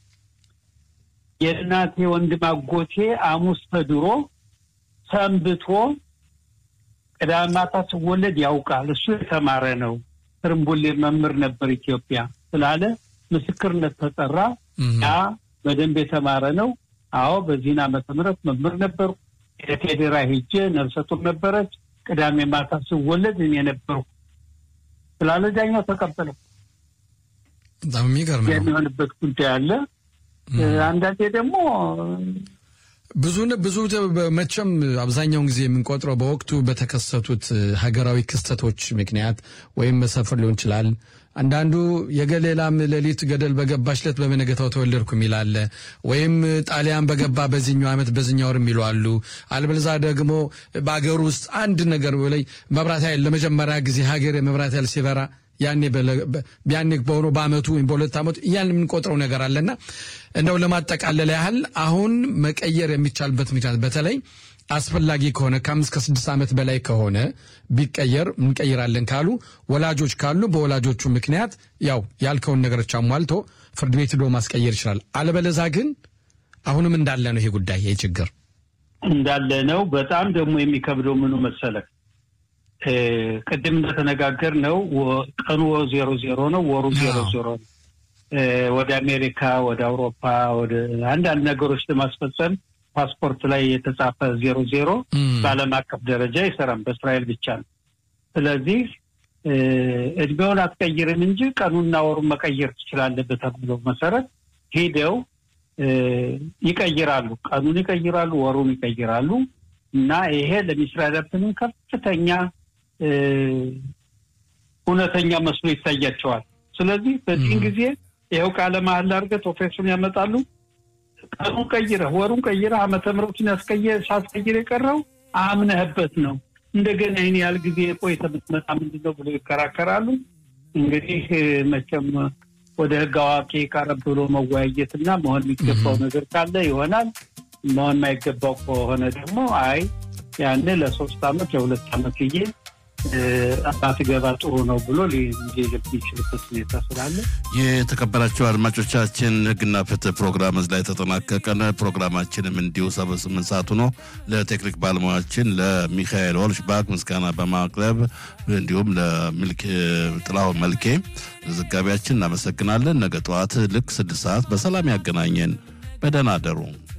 የእናቴ ወንድም አጎቴ ሐሙስ ተድሮ ሰንብቶ ቅዳሜ ማታ ስወለድ ያውቃል። እሱ የተማረ ነው። ትርንቡሌ መምህር ነበር ኢትዮጵያ ስላለ ምስክርነት ተጠራ። ያ በደንብ የተማረ ነው። አዎ በዚህን ዓመተ ምህረት መምህር ነበሩ። የቴሌራ ሄጄ ነፍሰ ጡር ነበረች። ቅዳሜ ማታ ስወለድ እኔ ነበርኩ ስላለ ዳኛው ተቀበለው። በጣም የሚገርም ነው። የሚሆንበት ጉዳይ አለ። አንዳንዴ ደግሞ ብዙ ብዙ መቼም አብዛኛውን ጊዜ የምንቆጥረው በወቅቱ በተከሰቱት ሀገራዊ ክስተቶች ምክንያት ወይም መሰፈር ሊሆን ይችላል። አንዳንዱ የገሌላም ሌሊት ገደል በገባች ዕለት በመነገታው ተወለድኩ የሚል አለ። ወይም ጣሊያን በገባ በዚህኛው ዓመት በዚህኛው ወር የሚሉ አሉ። አልበለዛ ደግሞ በአገር ውስጥ አንድ ነገር ላይ መብራት ኃይል ለመጀመሪያ ጊዜ ሀገር የመብራት ኃይል ሲበራ ያኔ ያኔ በሆነ በአመቱ ወይም በሁለት ዓመቱ እያን የምንቆጥረው ነገር አለና እንደው ለማጠቃለል ያህል አሁን መቀየር የሚቻልበት ምክንያት በተለይ አስፈላጊ ከሆነ ከአምስት ከስድስት ዓመት በላይ ከሆነ ቢቀየር እንቀይራለን ካሉ ወላጆች ካሉ በወላጆቹ ምክንያት ያው ያልከውን ነገሮች አሟልቶ ፍርድ ቤት ሄዶ ማስቀየር ይችላል። አለበለዛ ግን አሁንም እንዳለ ነው ይሄ ጉዳይ ይሄ ችግር እንዳለ ነው። በጣም ደግሞ የሚከብደው ምኑ መሰለህ? ቅድም እንደተነጋገር ነው ቀኑ ዜሮ ዜሮ ነው፣ ወሩ ዜሮ ዜሮ ነው። ወደ አሜሪካ፣ ወደ አውሮፓ፣ ወደ አንዳንድ ነገሮች ለማስፈጸም ፓስፖርት ላይ የተጻፈ ዜሮ ዜሮ በዓለም አቀፍ ደረጃ አይሰራም፣ በእስራኤል ብቻ ነው። ስለዚህ እድሜውን አትቀይርም እንጂ ቀኑና ወሩን መቀየር ትችላለህ በተብለው መሰረት ሄደው ይቀይራሉ። ቀኑን ይቀይራሉ፣ ወሩን ይቀይራሉ። እና ይሄ ለሚስራኤላውያንም ከፍተኛ እውነተኛ መስሎ ይታያቸዋል። ስለዚህ በዚህን ጊዜ ይኸው ቃለ መሃላ አድርገህ ኦፌሱን ያመጣሉ። ቀኑን ቀይረህ ወሩን ቀይረህ ዓመተ ምሕረቱን ያስቀየ ሳትቀይር የቀረው አምነህበት ነው። እንደገና ይህን ያህል ጊዜ ቆይተህ ብትመጣ ምንድን ነው ብሎ ይከራከራሉ። እንግዲህ መቼም ወደ ሕግ አዋቂ ቀረብ ብሎ መወያየትና መሆን የሚገባው ነገር ካለ ይሆናል። መሆን የማይገባው ከሆነ ደግሞ አይ ያን ለሶስት አመት ለሁለት አመት ጊዜ ባትገባ ጥሩ ነው ብሎ ሊልብ የሚችልበት ሁኔታ ስላለ የተከበራቸው አድማጮቻችን ህግና ፍትህ ፕሮግራም እዚህ ላይ ተጠናቀቀን። ፕሮግራማችንም እንዲሁ ሰበ ስምንት ሰዓቱ ነው። ለቴክኒክ ባለሙያችን ለሚካኤል ወልሽባክ ምስጋና በማቅረብ እንዲሁም ለጥላሁን መልኬ ዘጋቢያችን እናመሰግናለን። ነገ ጠዋት ልክ ስድስት ሰዓት በሰላም ያገናኘን። በደህና አደሩ።